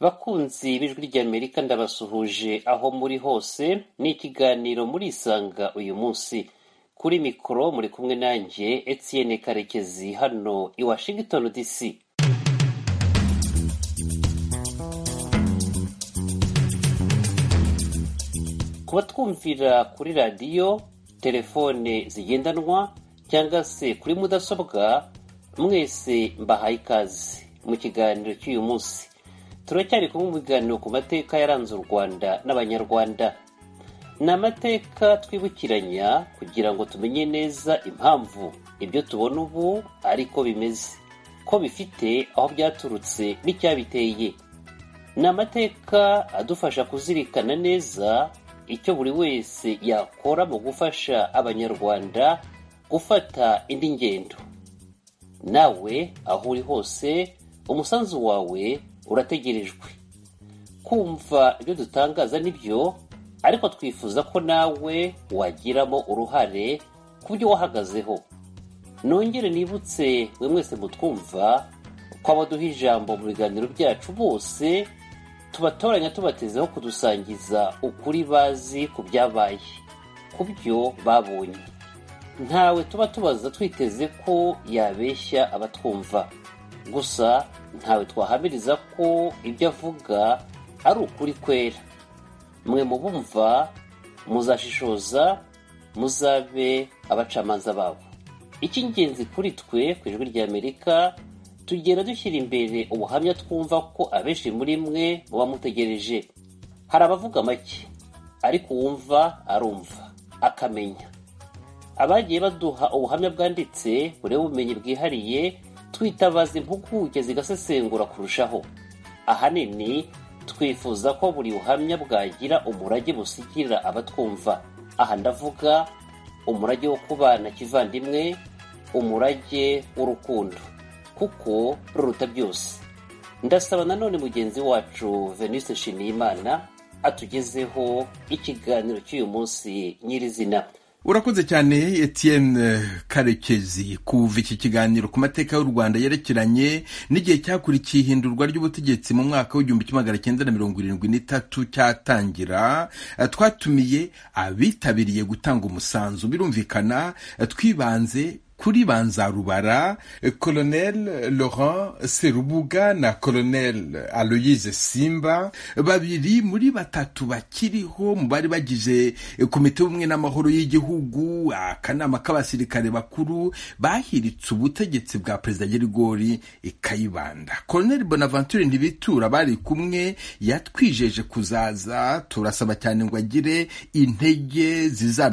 Bakunzi b'Ijwi ry'Amerika ndabasuhuje aho muri hose ni ikiganiro murisanga uyu munsi kuri mikoro muri kumwe nanjye Etienne Karekezi hano i Washington DC kubatwumvira kuri radiyo telefone zigendanwa cyangwa se kuri mudasobwa mwese mbahaye ikaze mu kiganiro cy'uyu munsi turacyari kumwe mu biganiro ku mateka yaranze u rwanda n'abanyarwanda ni amateka twibukiranya kugira ngo tumenye neza impamvu ibyo tubona ubu ariko bimeze ko bifite aho byaturutse n'icyabiteye ni amateka adufasha kuzirikana neza icyo buri wese yakora mu gufasha abanyarwanda gufata indi ngendo nawe aho uri hose umusanzu wawe urategerejwe kumva ibyo dutangaza nibyo ariko twifuza ko nawe wagiramo uruhare ku byo wahagazeho nongere nibutse mwe mwese mutwumva ko abaduha ijambo mu biganiro byacu bose tubatoranya tubatezeho kudusangiza ukuri bazi ku byabaye ku byo babonye ntawe tuba tubaza twiteze ko yabeshya abatwumva gusa ntawe twahamiriza ko ibyo avuga ari ukuri kwera mwe mu bumva muzashishoza muzabe abacamanza babo icy'ingenzi kuri twe ku ijwi ry'amerika tugenda dushyira imbere ubuhamya twumva ko abenshi muri mwe muba mutegereje hari abavuga make ariko uwumva arumva akamenya abagiye baduha ubuhamya bwanditse bureho ubumenyi bwihariye twitabaza impuguke zigasesengura kurushaho ahanini twifuza ko buri buhamya bwagira umurage busigira abatwumva aha ndavuga umurage wo kubana kivandimwe umurage w'urukundo kuko ruruta byose ndasaba nanone mugenzi wacu venise nshimiyimana atugezeho ikiganiro cy'uyu munsi nyirizina urakoze cyane etienne karekezi kuva iki kiganiro ku mateka y'u rwanda yerekeranye n'igihe cyakurikiye ihindurwa ry'ubutegetsi mu mwaka w'igihumbi kimwe magana cyenda na mirongo irindwi n'itatu cyatangira twatumiye abitabiriye gutanga umusanzu birumvikana twibanze kuri banzarubara colonel laurent serubuga na colonel aloyize simba babiri muri batatu bakiriho mu bari bagize komite y'ubumwe n'amahoro y'igihugu akanama k'abasirikare bakuru bahiritse ubutegetsi bwa perezida gerigori kayibanda colonel bonaventure ntibitura bari kumwe yatwijeje kuzaza turasaba cyane ngo agire intege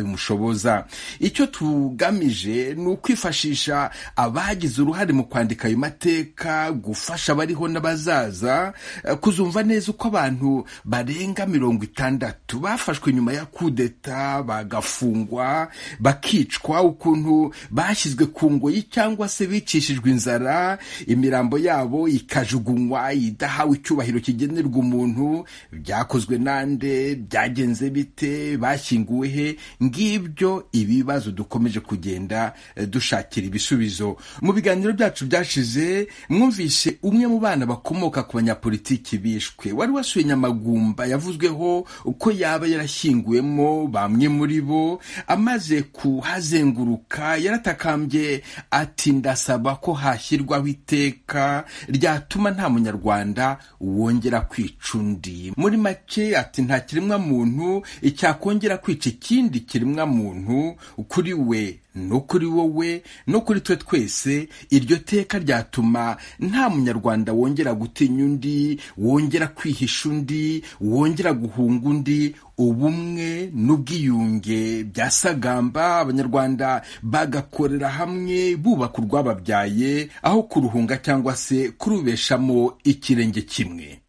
zizabimushoboza icyo tugamije ni uko kwifashisha abagize uruhare mu kwandika ayo mateka gufasha abariho n'abazaza kuzumva neza uko abantu barenga mirongo itandatu bafashwe nyuma ya kudeta bagafungwa bakicwa ukuntu bashyizwe ku ngoyi cyangwa se bicishijwe inzara imirambo yabo ikajugunywa idahawe icyubahiro kigenerwa umuntu byakozwe nande byagenze bite bashyinguwe he ngibyo ibibazo dukomeje kugenda dushobora dushakira ibisubizo mu biganiro byacu byashize mwumvise umwe mu bana bakomoka ku banyapolitiki bishwe wari wasuye nyamagumba yavuzweho uko yaba yarashyinguwemo bamwe muri bo amaze kuhazenguruka yaratakambye ati ndasaba ko hashyirwaho iteka ryatuma nta munyarwanda wongera kwica undi muri make ati nta kiremwa muntu cyakongera kwica ikindi kiremwa muntu kuri we no kuri wowe no kuri twe twese iryo teka ryatuma nta munyarwanda wongera gutinya undi wongera kwihisha undi wongera guhunga undi ubumwe n'ubwiyunge byasagamba abanyarwanda bagakorera hamwe bubaka urwababyaye aho kuruhunga cyangwa se kurubeshamo ikirenge kimwe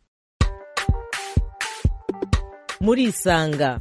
murisanga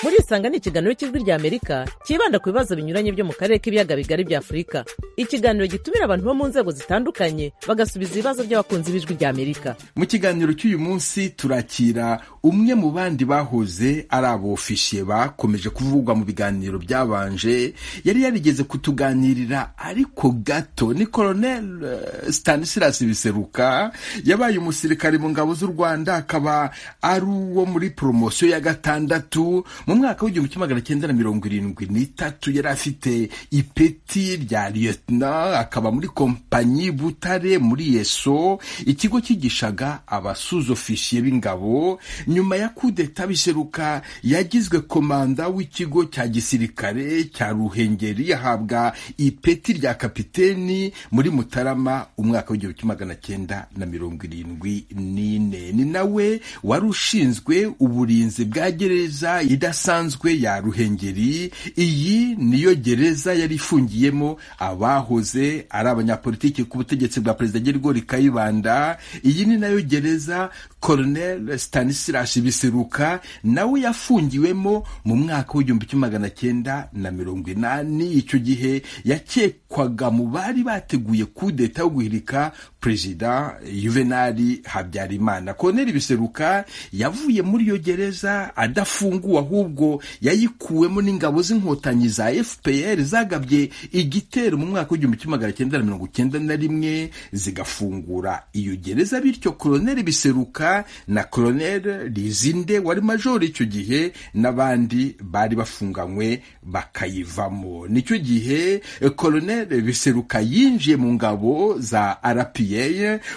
murisanga ni ikiganiro cy'ijwi ry'amerika cyibanda ku bibazo binyuranye byo mu karere k'ibiyaga bigari bya afurika ikiganiro gitumira abantu bo mu nzego zitandukanye bagasubiza ibibazo by'abakunzi b'ijwi ry'amerika mu kiganiro cy'uyu munsi turakira umwe mu bandi bahoze ari abofishe bakomeje kuvugwa mu biganiro byabanje yari yarigeze kutuganirira ariko gato ni koronel eh, stanislas biseruka yabaye umusirikare mu ngabo z'u rwanda akaba ari uwo muri poromosiyo ya gatandatu mu mwaka w'igihumbi kimwe magana cyenda na mirongo irindwi n'itatu yari afite ipeti rya liyetona akaba muri kompanyi butare muri yeso ikigo cyigishaga abasuzofishi b'ingabo nyuma ya kudeta biseruka yagizwe komanda w'ikigo cya gisirikare cya ruhengeri ahabwa ipeti rya kapiteni muri mutarama umwaka w'igihumbi kimwe magana cyenda na mirongo irindwi n'ine ni nawe wari ushinzwe uburinzi bwa gereza idasanzwe ya ruhengeri iyi niyo gereza yari ifungiyemo abahoze ari abanyapolitiki ku butegetsi bwa perezida gerigori kayibanda iyi ni nayo gereza koronel stanislas biseruka nawe yafungiwemo mu mwaka w'igihumbi kimwe magana cyenda na mirongo inani icyo gihe yakekwaga mu bari bateguye kudeta yo guhirika perezida juvenali habyarimana koroneli biseruka yavuye muri iyo gereza adafunguwe ahubwo yayikuwemo n'ingabo z'inkotanyi za fpr zagabye igitero mu mwaka w'igihumbi kimwe magana cyenda na mirongo cyenda na rimwe zigafungura iyo gereza bityo koroneli biseruka na koroneli rizinde wari majoro icyo gihe n'abandi bari bafunganywe bakayivamo nicyo gihe eh, koroneli biseruka yinjiye mu ngabo za rpa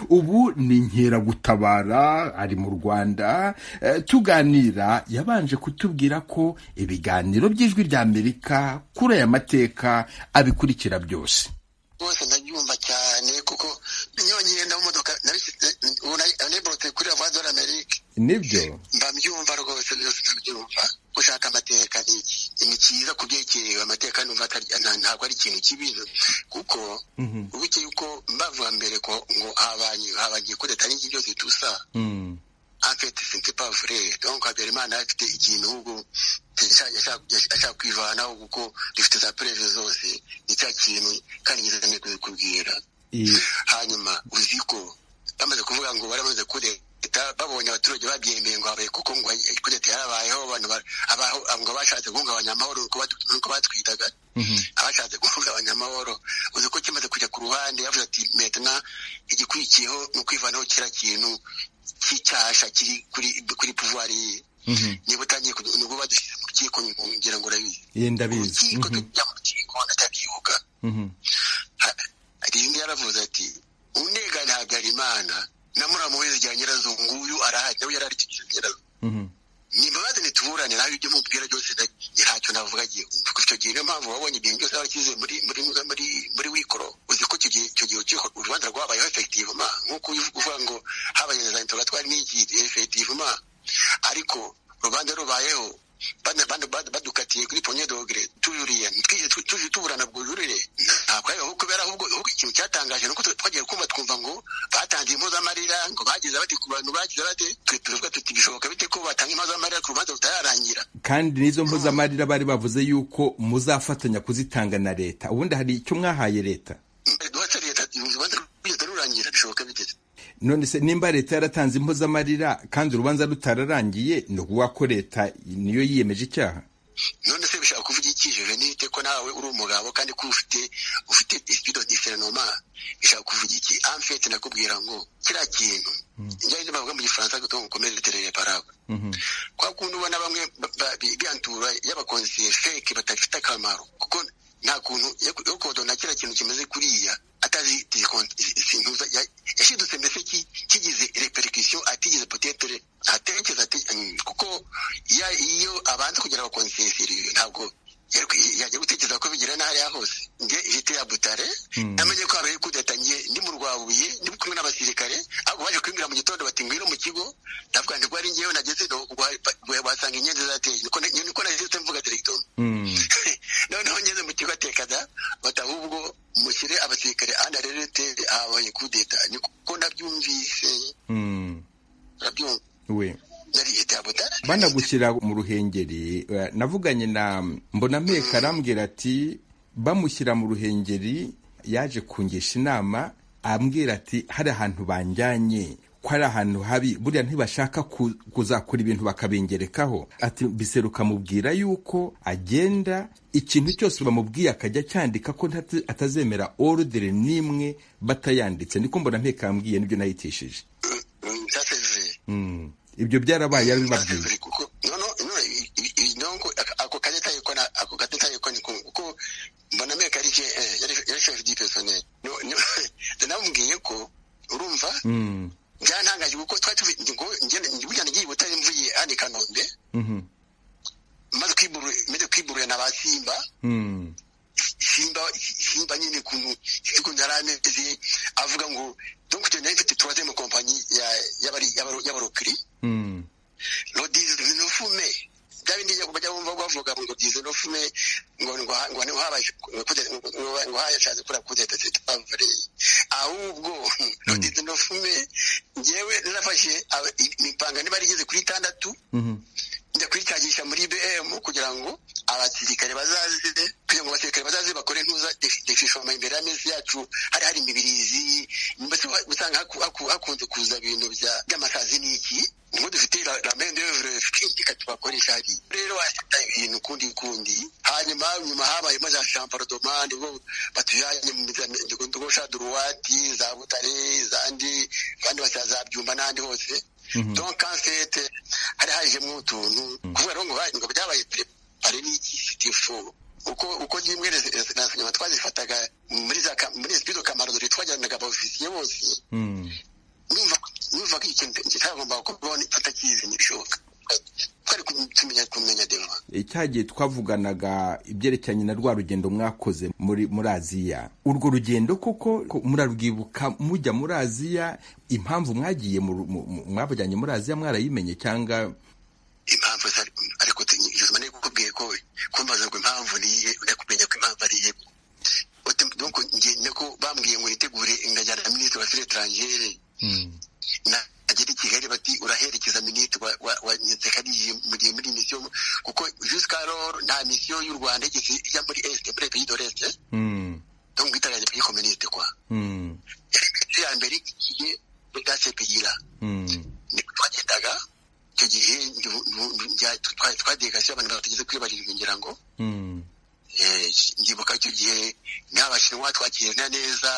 ubu ni inkeragutabara ari mu rwanda Eh, tuganira yabanje kutubwira ko ibiganiro by'ijwi ry'amerika kuri aya mateka abikurikira byose rwose ndabyumva cyane kuko nyonyine nda mu modoka unayiborotse kuri la voie de l'amérique nibyo mbabyumva rwose byose ndabyumva gushaka amateka ni iki ni cyiza kubyekerewe amateka numva atari- nta- ntabwo ari ikintu kibi kuko ubuke yuko mbavuga mbere ko ngo habaye habagiye kureta n'iki byose tusa Mm. afite sente pas vrai donc Habyarimana afite ikintu ahubwo yashaka- yashaka yashaka kwivanaho kuko rifite za preve zose ni cya kintu kandi gizanye kubikubwira I- hanyuma uzi ko bamaze kuvuga ngo baramaze kureta babonye abaturage babyemeye ngo habaye kuko ngo kureta yarabayeho abantu ba- abaho- ngo bashatse guhungabanya amahoro nuko batu- nuko batwitaga Mhm. abashatse guhungabanya amahoro uzi ko kimaze kujya ku ruhande yavuze ati metena igikurikiyeho ni ukwivanaho kiriya kintu cy'icyasha kiri kuri kuri pouvoir ye Mhm. niba utangiye kudu- nibwo badushyize mu rukiko ngira ngo urabizi Ye, mu ndabizi rukiko Mhm. tujya mu rukiko ndacyabyuka Mhm. rimwe yaravuze ati unegane habyarimana na muramu we rya nyirazungu uyu arahari nawe yari arikije nyirazungu Mhm. nimbabazi ntituburane nawe ibyo mubwira byose na- ntacyo navuga gihe icyo gihe niyo mpamvu wabonye ibintu byose warakize muri muri muri muri wikoro uzi ko icyo gihe icyo gihe urukiko urubanza rwabayeho efektivema nk'uko ubivuga uvuga ngo habaye za interogatwari n'iki efektivema ariko urubanza rubayeho bana- bana- bana- badukatiye kuri ponye dogere tujuriye twije- tu- tuje tuburana bwo jurire ntabwo ariho kubera ahubwo ahubwo ikintu cyatangaje nuko twagiye kumva twumva ngo batanze impozamarira ngo bagize bati ku bantu bagize bate twe turavuga tuti bishoboka bite ko batanga impozamarira ku rubanza rutararangira kandi n'izo mpuzamarira bari bavuze yuko muzafatanya kuzitanga na leta ubundi hari icyo mwahaye leta duhatse leta urubanza rugenda rurangira bishoboka bite none se nimba leta yaratanze impozamarira kandi urubanza rutararangiye ni ukuvuga ko leta niyo yiyemeje icyaha none se bishaka kuvuga iki juvenite ko nawe uri umugabo kandi ko ufite ufite ispido diferenoma bishaka kuvuga iki amfete nakubwira ngo kiriya kintu njyewe niba bavuga mu gifaransa ngo mukomeze terere parabure Mhm. kwa kundi ubona bamwe ba- ba- bi- biantura y'abakonsiye feke badafite akamaro kuko nta kuntu yo- yo kodona kiriya kintu kimeze kuriya atazi discount- ikintu za- ya- yashidutse mbese ki- kigize repercussion atigeze potetere atekereza ati "Mm, kuko ya- iyo abanza kugira abakonsiye seriye ntabwo yari- yajya gutekereza ko bigira n'ahariya hose nge jite ya butare namenye ko habaye kudeta nge ndi mu rwabuye ndi kumwe n'abasirikare ahubwo baje kwimbira mu gitondo bati ngwino mu kigo ndavuga nti rwari ngewe nageze ino, wa- wa- wasanga inyenzi zateye niko na- niko nageze mvuga direkitoma Mm. noneho ngeze mu kigo atekana bati ahubwo mushyire abasirikare anarerete habaye kudeta niko nabyumvise Mm. nabyumva we nari jite ya butare banagushyira mu ruhengeri eh, navuganye na mbonameka arambwira ati bamushyira mu ruhengeri yaje kungisha inama ambwira ati hari ahantu banjyanye ko ari ahantu habi buriya ntibashaka kuzakora ibintu bakabingerekaho ati biseruka mubwira yuko agenda ikintu cyose bamubwiye akajya acyandika ko atazemera orudere n'imwe batayanditse niko mbona ntekambwiye nibyo nayitishije ibyo byarabaye arabibabwiye ako kanya tayikona ako kanya tayikona kuko mbona meka ari yari shefu di pesoneri namubwiye ko urumva byantangaje kuko twari tuvuye ngo njye ngiye butare mvuye hano i kanombe maze kwiburira na ba simba simba simba nyine kuntu ikuntu yari ameze avuga ngo donc tu n'avais fait trois mu kompanyi y'abarokiri lo dizi no fume byabindi bajya bumva bavuga ngo dizi no fume ngo ngo ngo niho habaye ngo hayashatse kura kudeta tavure ahubwo lo dizi no fume njyewe narafashe imipanga niba rigeze kuri itandatu njya kuyitagisha muri BM kugira ngo abasirikare bazaze kugira ngo abasirikare bazaze bakore ntuza defishoma imbere y'amezi yacu hari hari imibirizi mbese usanga hakunze kuza ibintu by'amasazi n'iki ngo dufite ramendevre reka tubakoresha hari rero wasita ibintu kundi kundi hanyuma nyuma habayemo za champarodomande bwo batujanye mu ndogosha duruwati za butare zandi kandi basaza byumba n'andi hose donc en fait hari hajemo utuntu kuvuga rero ngo ngo byabaye hari n'iki sitifu uko uko rimwe nyuma twazifataga muri za muri spido kamarodori twajyanaga abofisiye bose numva numva ko ikintu kitagomba kubaho atakizi ntibishoboka twari tumenya kumenya dema cyagiye twavuganaga ibyerekeranye na rwa rugendo mwakoze muri muri aziya urwo rugendo koko murarwibuka mujya muri aziya impamvu mwagiye mwabajyanye muri aziya mwarayimenye cyangwa impamvu ariko nari kukubwiye ko kumbaza ngo impamvu niye ujya kumenya ko impamvu ariye donc ngende ko bambwiye ngo nitegure ingajyana na minisitiri wa etrangere nagera i kigali bati uraherekeza minisitiri wa nsekariye mu gihe muri misiyo kuko jusqu'à lors nta misiyo y'u rwanda igeze ijya muri este muri pays de l'est donc itarajya pays communiste kwa misiyo ya mbere igiye muri dasepiyira niko twagendaga icyo gihe twadegasiyo abantu batageze kuri barindwi ngira ngo ndibuka icyo gihe n'abashinwa twakirana neza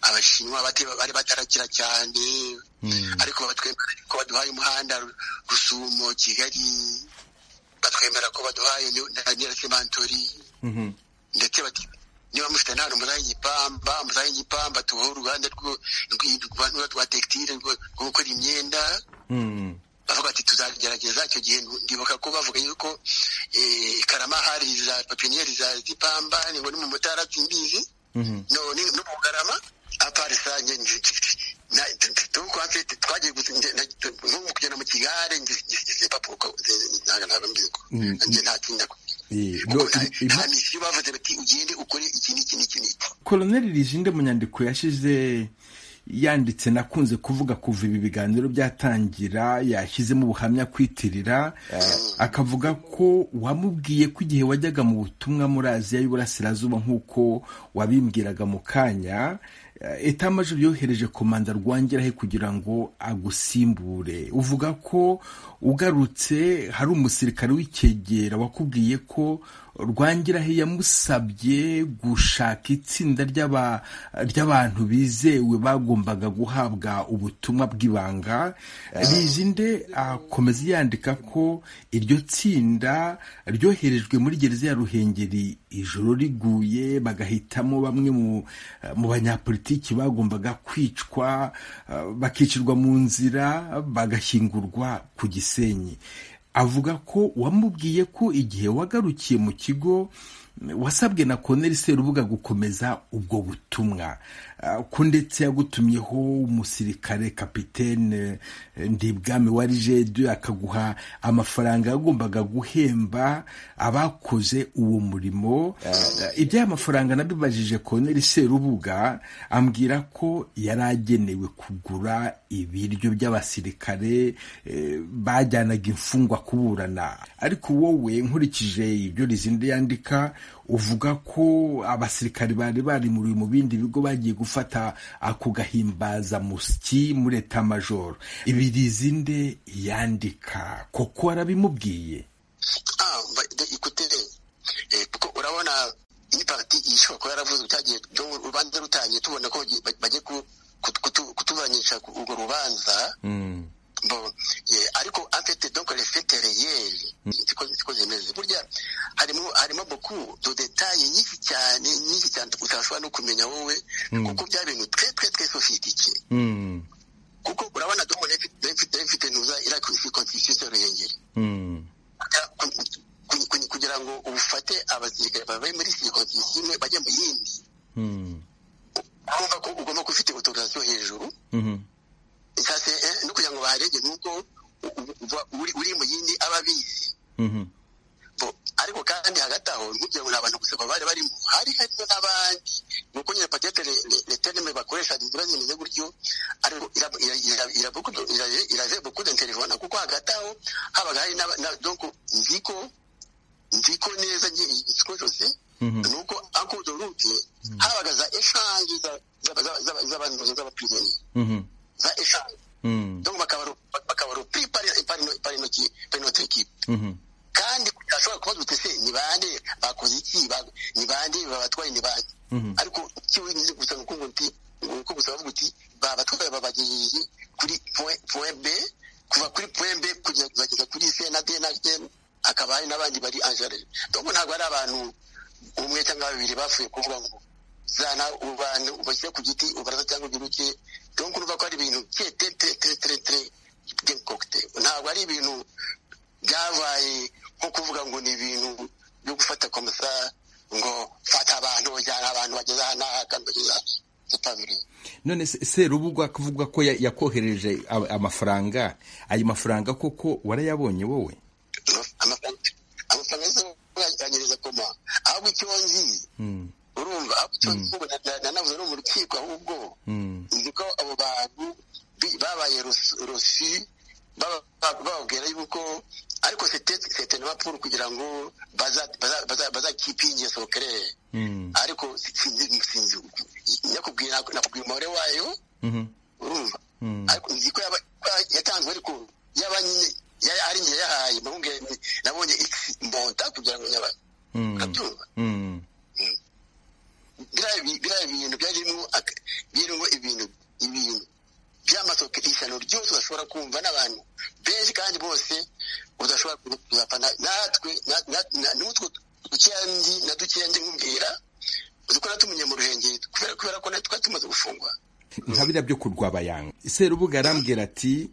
abashinwa bari batarakira cyane ariko batwemera ko baduhaye umuhanda rusumo kigali batwemera ko baduhaye na nyirasemantori ndetse bati niba mufite nta muzaye igipamba muzaye igipamba tubaho uruganda rw'urwanda rwa tekitire rwo gukora imyenda bavuga ati tuzagerageza icyo gihe ndibuka ko bavuga yuko karama hari za papiniyeri za zipamba ni ngo ni mu mutara simbizi none no kugarama apari sange twagiye kugenda mu kigare nta misiyo bavuze bati ugende ukore iki n'iki n'iki n'iki koloneli rijinde mu nyandiko yashize yanditse nakunze kuvuga kuva ibi biganiro byatangira yashyizemo ubuhamya kwitirira akavuga ko wamubwiye ko igihe wajyaga mu butumwa muri aziya y'uburasirazuba nk'uko wabimbwiraga mu kanya etamaju byohereje komanda rwangirahe kugira ngo agusimbure uvuga ko ugarutse hari umusirikare w'icyegera wakubwiye ko rwangirahe yamusabye gushaka itsinda ry'abantu bizewe bagombaga guhabwa ubutumwa bw'ibanga rijinde akomeza yandika ko iryo tsinda ryoherejwe muri gereza ya ruhengeri ijoro riguye bagahitamo bamwe mu banyapolitiki bagombaga kwicwa bakicirwa mu nzira bagashyingurwa ku gisenyi avuga ko wamubwiye ko igihe wagarukiye mu kigo wasabwe na koneri serubuga gukomeza ubwo butumwa ko ndetse yagutumyeho umusirikare kapitene ndibwami wa rigedu akaguha amafaranga yagombaga guhemba abakoze uwo murimo iby'aya mafaranga nabibajije koneri serubuga ambwira ko yari agenewe kugura ibiryo by'abasirikare bajyanaga imfungwa kuburana ariko wowe nkurikije ibyo rizindi yandika uvuga ko abasirikari bari barimuriwe mu bindi bigo bagiye gufata ako gahimbaza musyi muri eta majoro ibirizi nde yandika koko arabimubwiye kuko urabona iyi pati ishobora kuba yaravuzwe cyagiye urubanza rutangiye tubona ko bagiye kutuburanisha urwo rubanza bon ariko afite donc les faits réels siko siko zemeze burya harimo harimo beaucoup de détails nyinshi cyane nyinshi cyane utashobora no kumenya wowe kuko bya bintu très très très sophistiqué kuko urabona donc mfite nuza ira constitution ruhengeri kugira ngo ufate abasirikare babaye muri circonstance imwe bajya mu yindi urumva ko ugomba kufite autorisation hejuru sasa no kugira ngo baharege nuko uri mu yindi aba abizi ariko kandi hagati aho ntugira ngo ni abantu gusa bari barimo hari harimo n'abandi ni uko nyine patete leterime bakoresha inzira zimeze gutyo ariko irave bukude telefone kuko hagati aho habaga hari donc nziko nziko neza nziko zose ni uko akudo rute habaga za eshanje z'abantu z'abaprimeri za eshanu donc bakabarupri pari notre equipe kandi ashobora kubaza uti se ni bande bakoze iki ni bande babatwaye ni bande ariko kiwe nize gusa ngo ngo nti ngo gusa bavuga uti babatwaye babagejeje kuri point B kuva kuri point B kugeza kuri C na D na M akaba hari n'abandi bari angere donc ntabwo ari abantu umwe cyangwa babiri bapfuye kuvuga ngo zana ubantu ubashyira ku giti ubaraza cyangwa ugiruke donc urumva ko ari ibintu tetetetetetere by'inkokote ntabwo ari ibintu byabaye nko kuvuga ngo ni ibintu byo gufata komisa ngo fata abantu ujyana abantu bageze aha n'aha kandi bageze aha none serubugwa akavuga ko yakohereje amafaranga ayo mafaranga koko warayabonye wowe amafaranga yose yanyereza koma ahubwo icyo nzi urumva nanavuze no mu rukiko ahubwo nzi ko abo bantu babaye rusi bababwira yuko ariko sete n'amapuru kugira ngo bazakipinge sokerere ariko sinzi nyakubwira nakubwira umubare wayo urumva ariko nzi ko yatanzwe ariko yaba nyine ari njye yahaye nabonye x mbonda kugira ngo nyaba ukabyumva biriya bintu byarimo birimo ibintu ibintu by'amasoko ishyano ryose udashobora kumva n'abantu benshi kandi bose udashobora kuzapfa natwe n'utwo dukeya ndi na dukeya ndi nkubwira uzi ko natumenye mu ruhengeri kubera ko natwe tumaze gufungwa nka biriya byo kurwabayanga serubuga arambwira ati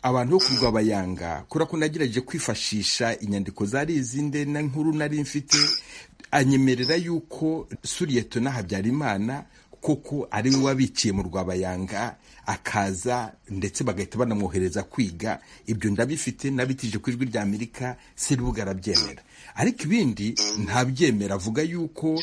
abantu bo kurwabayanga kubera ko nagerageje kwifashisha inyandiko zari izinde na nkuru nari mfite anyemerera yuko suriyetona habyarimana koko ari we wabiciye mu rwabayanga akaza ndetse bagahita banamwohereza kwiga ibyo ndabifite nabitije ku ijwi rya amerika sirubuga arabyemera ariko ibindi ntabyemera avuga yuko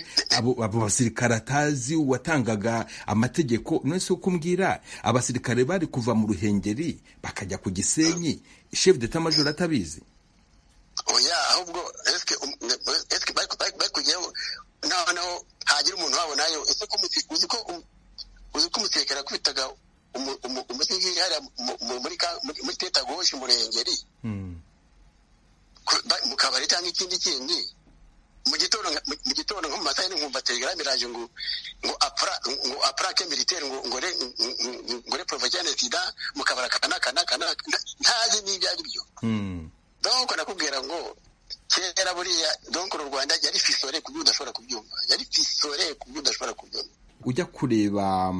abo basirikare atazi watangaga amategeko none si kumbwira abasirikare bari kuva mu ruhengeri bakajya ku gisenyi shefu deta majoro atabizi oya ahubwo esike bari kujyaho noneho hagira umuntu wabo nayo ese ko uzi ko uzi ko umusekera kwitaga umusekeri hariya muri tetagoshi murengeri mu kabari cyangwa ikindi kindi mu gitondo mu gitondo nko mu masaha yine nkumva telegram iraje ngo ngo apra ngo apra ke militaire ngo ngore ngore provocane sida mu kabara kana kana kana ntazi n'ibyo ari byo donc nakubwira ngo kera buriya donc uru rwanda yari fisore ku byo udashobora kubyumva yari fisore ku byo udashobora kubyumva ujya kureba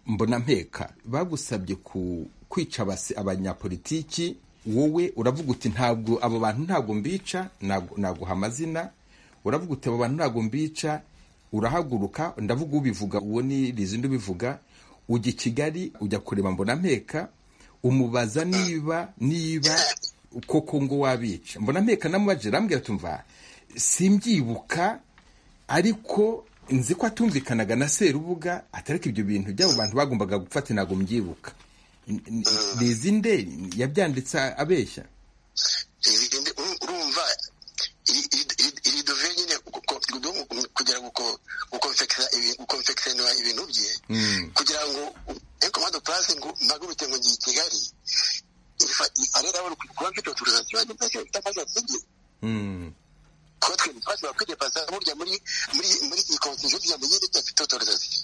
mbona mpeka bagusabye ku kwica abanyapolitiki wowe uravuga uti ntabwo abo bantu ntabwo mbica naguha amazina uravuga uti abo bantu ntabwo mbica urahaguruka ndavuga ubivuga uwo ni rizindi ubivuga ujya i kigali ujya kureba mbona mpeka umubaza niba niba koko ngo wabica mbona mpeka namubajije arambwira tumva simbyibuka ariko nzi ko atumvikanaga na serubuga atariko ibyo bintu by'abo bantu bagombaga gufata ntabwo mbyibuka rizi nde yabyanditse abeshya urumva iri dove nyine kugira ngo komando purasi ngo mpagurutse ngo ngiye i kigali arera bari kuba mfite otorizasiyo yanjye mbese mfite amajyaruguru igihe kuba twe ntitwazi bakwiriye pasa burya muri muri muri iyi konsiyo kugira ngo yirinde afite otorizasiyo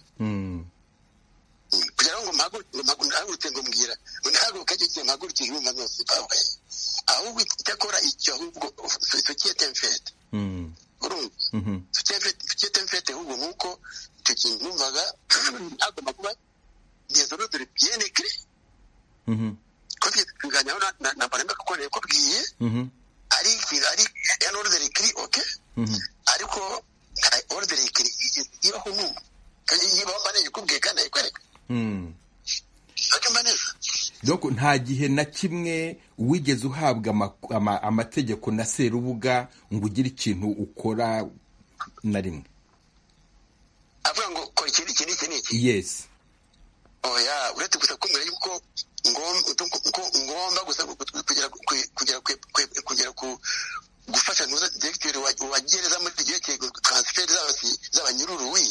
kugira ngo mpagurutse ngo mbwira ngo ntahaguruke agiye mpagurutse ibihumbi byose mpabaye ahubwo icyakora icyo ahubwo sosiyete mfete urumva sosiyete mfete ahubwo ni uko icyo kintu numvaga agomba kuba desodore biyene kire ko tuganyaho na parame kuko rero ko bwiye ari ari an ordere kiri oke ariko nta ordere kiri ibaho n'ubu kandi yibaho mbane yikubwiye kandi ayikwereka doko nta gihe na kimwe wigeze uhabwa ama- ama- amategeko na serubuga ngo ugire ikintu ukora na rimwe avuga ngo kora iki n'iki n'iki n'iki yesi oya uretse gusa kumbwira yuko ngom- utu- ko ngomba gusa ku- ku- kugera ku- kugera ku- ku- kugera ku gufasha ntuza diregiteri wa- wa gereza muri iryo gihe taransiferi z'abanyururuwi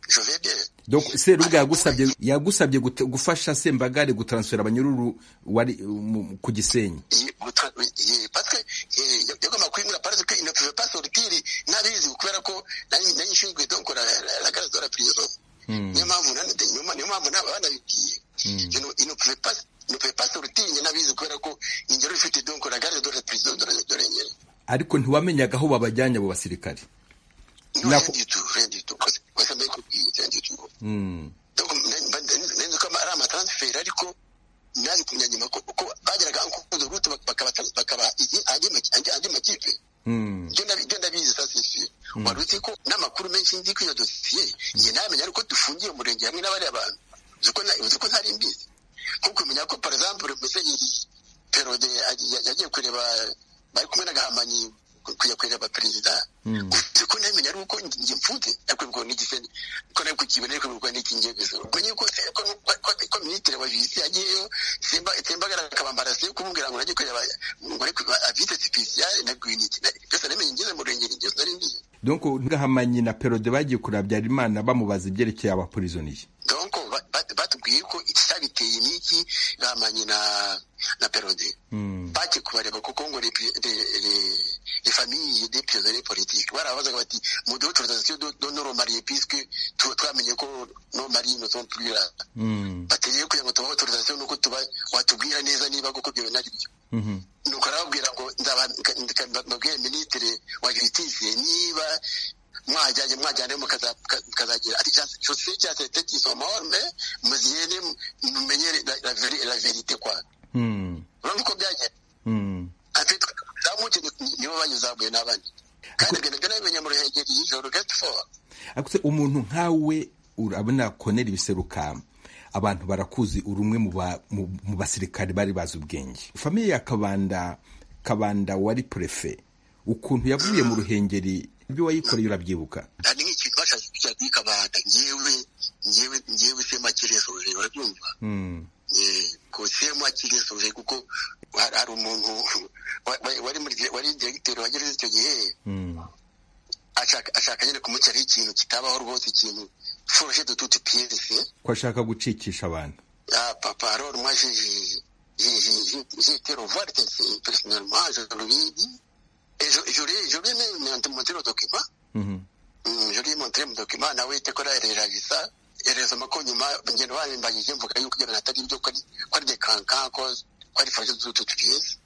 jovebere doko serubuga yagusabye yagusabye guta- gufasha sembagare gutaransfera abanyururu wari mu- ku gisenyi Ye- guta- ye- parce que eh, yagomba kwimura parce que il ne pouvait pas sortir ntabizi kubera ko nari nari nshinzwe donc la la- la garde de la prison niyo mpamvu nani- de- niyo mpamvu- niyo mpamvu naba banabibwiye Je ne- il ne pouvait pas il ne pouvait pas sortir njye nabizi kubera ko njye rero ifite donc la garde de la prison de la- de la nyene ariko ntiwamenyaga aho babajyanye abo basirikare No, Na- rien du tout rien du tout Parce- parce que mbikubwiye, rien du tout donc nari- nari- nari nzi ko ari amatransfer ariko nazi kumenya nyuma ko ko bageraga ankuzo route bakaba bakaba andi ma- andi makipe ibyo ndabi- ibyo ndabizi sa sisi wari uzi ko n'amakuru menshi nzi ko iyo dosiye njye ntamenya ariko dufungiye umurenge hamwe n'abariya bantu uzi ko nta- uzi ko ntari mbizi nko kumenya ko par exemple musenyeri perode yagiye kureba bari kumwe na gahamanyi ku- kujya kureba perezida uzi ko ntamenya ari uko nge- nge mfutse yakwibwa n'igiseni ko nari kukibona ariko bibwa n'iki ngiye gusaba ubwo nyine ko se- ko- ko- ko- ko minisitiri wa visi yagiyeyo simba sembagara akabambara se kumubwira ngo najye kureba ngo ariko avite sipesiyare na gwiniki byose namenye ngeze mu rengero ingeso nari mbizi donc ntugahamanyi na perode bagiye kureba habyarimana bamubaza ibyerekeye abaporizoniye donc ba- ba- batubwiye ko icyabiteye n'iki gamanye na na perode bajye kubareba kuko ngo les familles des prisonniers politiques barabazaga bati mu duhe autorisation de de nos remariés puisque tu- twamenye ko nos maris ne sont plus là bategeye kugira ngo tubahe autorisation nuko tuba watubwira neza niba koko ibyo bintu ari byo nuko arababwira ngo ndababwire minisitiri wa justice niba mwajyanye mwajyane mukaza- muka- mukazagira ati "Ja- sosiye cya sete kisomahorme muzigende mumenye la- la veri- la verite kwa urumva uko byagenda afite zamuke nibo banyizamuye n'abandi kandi ibyo nabyo nabimenye mu ruhengeri y'ijoro gate fowa ariko se umuntu nkawe urabona konera ibiseruka abantu barakuzi uri umwe mu ba- mu- mu basirikare bari bazi ubwenge famiye ya kabanda kabanda wari purefe ukuntu yavuye mu ruhengeri ibyo wayikoreye urabyibuka hari nk'ikintu bashatse kujya kuyikabanda ngewe ngewe ngewe sema kiresoje urabyumva kosema kiresoje kuko hari hari umuntu wa- wa- wari muri wari diregiteri wa gereza icyo gihe ashaka ashaka nyine kumucyaraho ikintu kitabaho rwose ikintu foroshe dututi piyerese ko ashaka gucikisha abantu Ah, pa- parole, moi j'ai j'ai- j'ai- j'ai- j'ai été revoir quelqu'un, personnellement, je lui ai dit, et je, je lui ai je lui ai même montré- montré le document, Mm, je lui ai montré mon document, nawe itekora ereragisa, erezoma ko nyuma ngendo barimbagije mvuga yuko ibyo bintu atari ibyo ko ari- ko ari dekanka ko ko ari fashe z'utu tugeze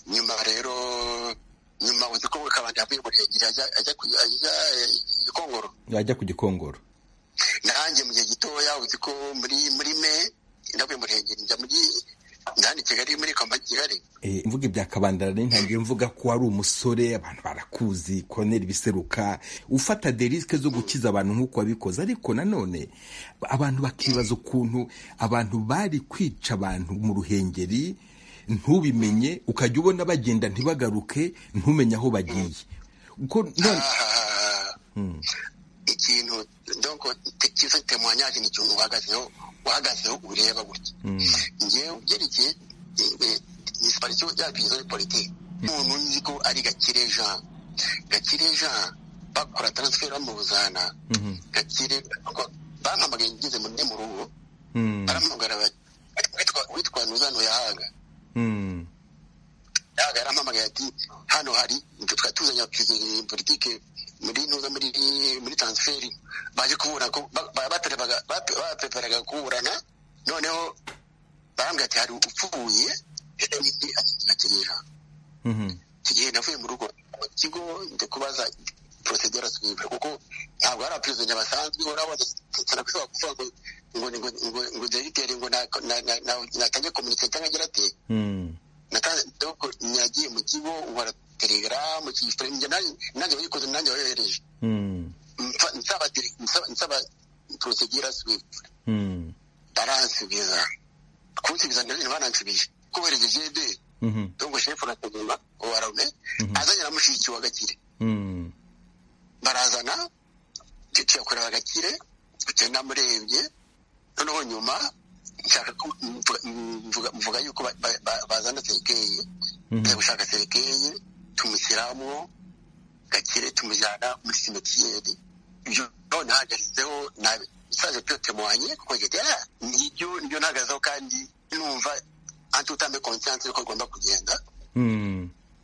nyuma rero nyuma uzi ko kabanda yavuye mu rengeri ajya ajya ku- ajya eh, i Kongoro yajya ku gikongoro nanjye mu gihe gitoya uzi ko muri muri me ndavuye mu rengeri njya muri ndahandi kigali muri kamba kigali Eh, mvuga ibya kabanda rero ntangiye mvuga ko wari umusore abantu barakuzi konera ibiseruka ufata de risike zo gukiza abantu nk'uko wabikoze ariko nanone abantu bakibaza ukuntu abantu bari kwica abantu mu ruhengeri ntubimenye ukajya ubona bagenda ntibagaruke ntumenye aho bagiye Uko none- Ah, ikintu donc te- kiza temwanyage ni ikintu uhagazeho uhagazeho ureba gutya ngewe ubyerekeye disiparisiyo ya bizo ya politiki umuntu nzi ko ari gakire jean gakire jean bakora taransiferi bamuzana gakire bampamagaye ngeze mu mu rugo barampamagara bati "Witwa- witwa nuzano yahaga yahaga yarampamagaye ati hano hari twari tuzanye abaperezida politike muri ntuza muri muri transferi baje kubura ko ba- ba- batarebaga bap- bapeperaga kuburana noneho barambwira ati hari upfuye rero n'iki akinyera iki gihe navuye mu rugo mu kigo njya kubaza procedure sivile kuko ntabwo hari abaperezida basanzwe urabona turakwiba kuvuga ngo ngo ngo ngo ngo directeur ngo na- na- na- na- natanye communique cyangwa agira ate natanze doko nyagiye mu kigo nkora telegram cyifre njye nanjye nanjye wayikoze nanjye wayohereje Mfa- nsaba dire- nsaba nsaba procedure sivile baransubiza kunsubiza ndabona banansubije kubereza jede donc chef urakuguma uwaraune azanye na mushiki wa gakire barazana tuyakorera agakire tugenda murebye noneho nyuma nshaka ko mvuga- mvuga- mvuga yuko ba- ba- ba- bazana serikeye tujya gushaka serikeye tumushyiramo gakire tumujyana muri simetiyeri ibyo ntahagaritseho nabi isaje tyotemuhanye kuko gitera nibyo nibyo ntahagazeho kandi numva antutambe konsiyanse yuko agomba kugenda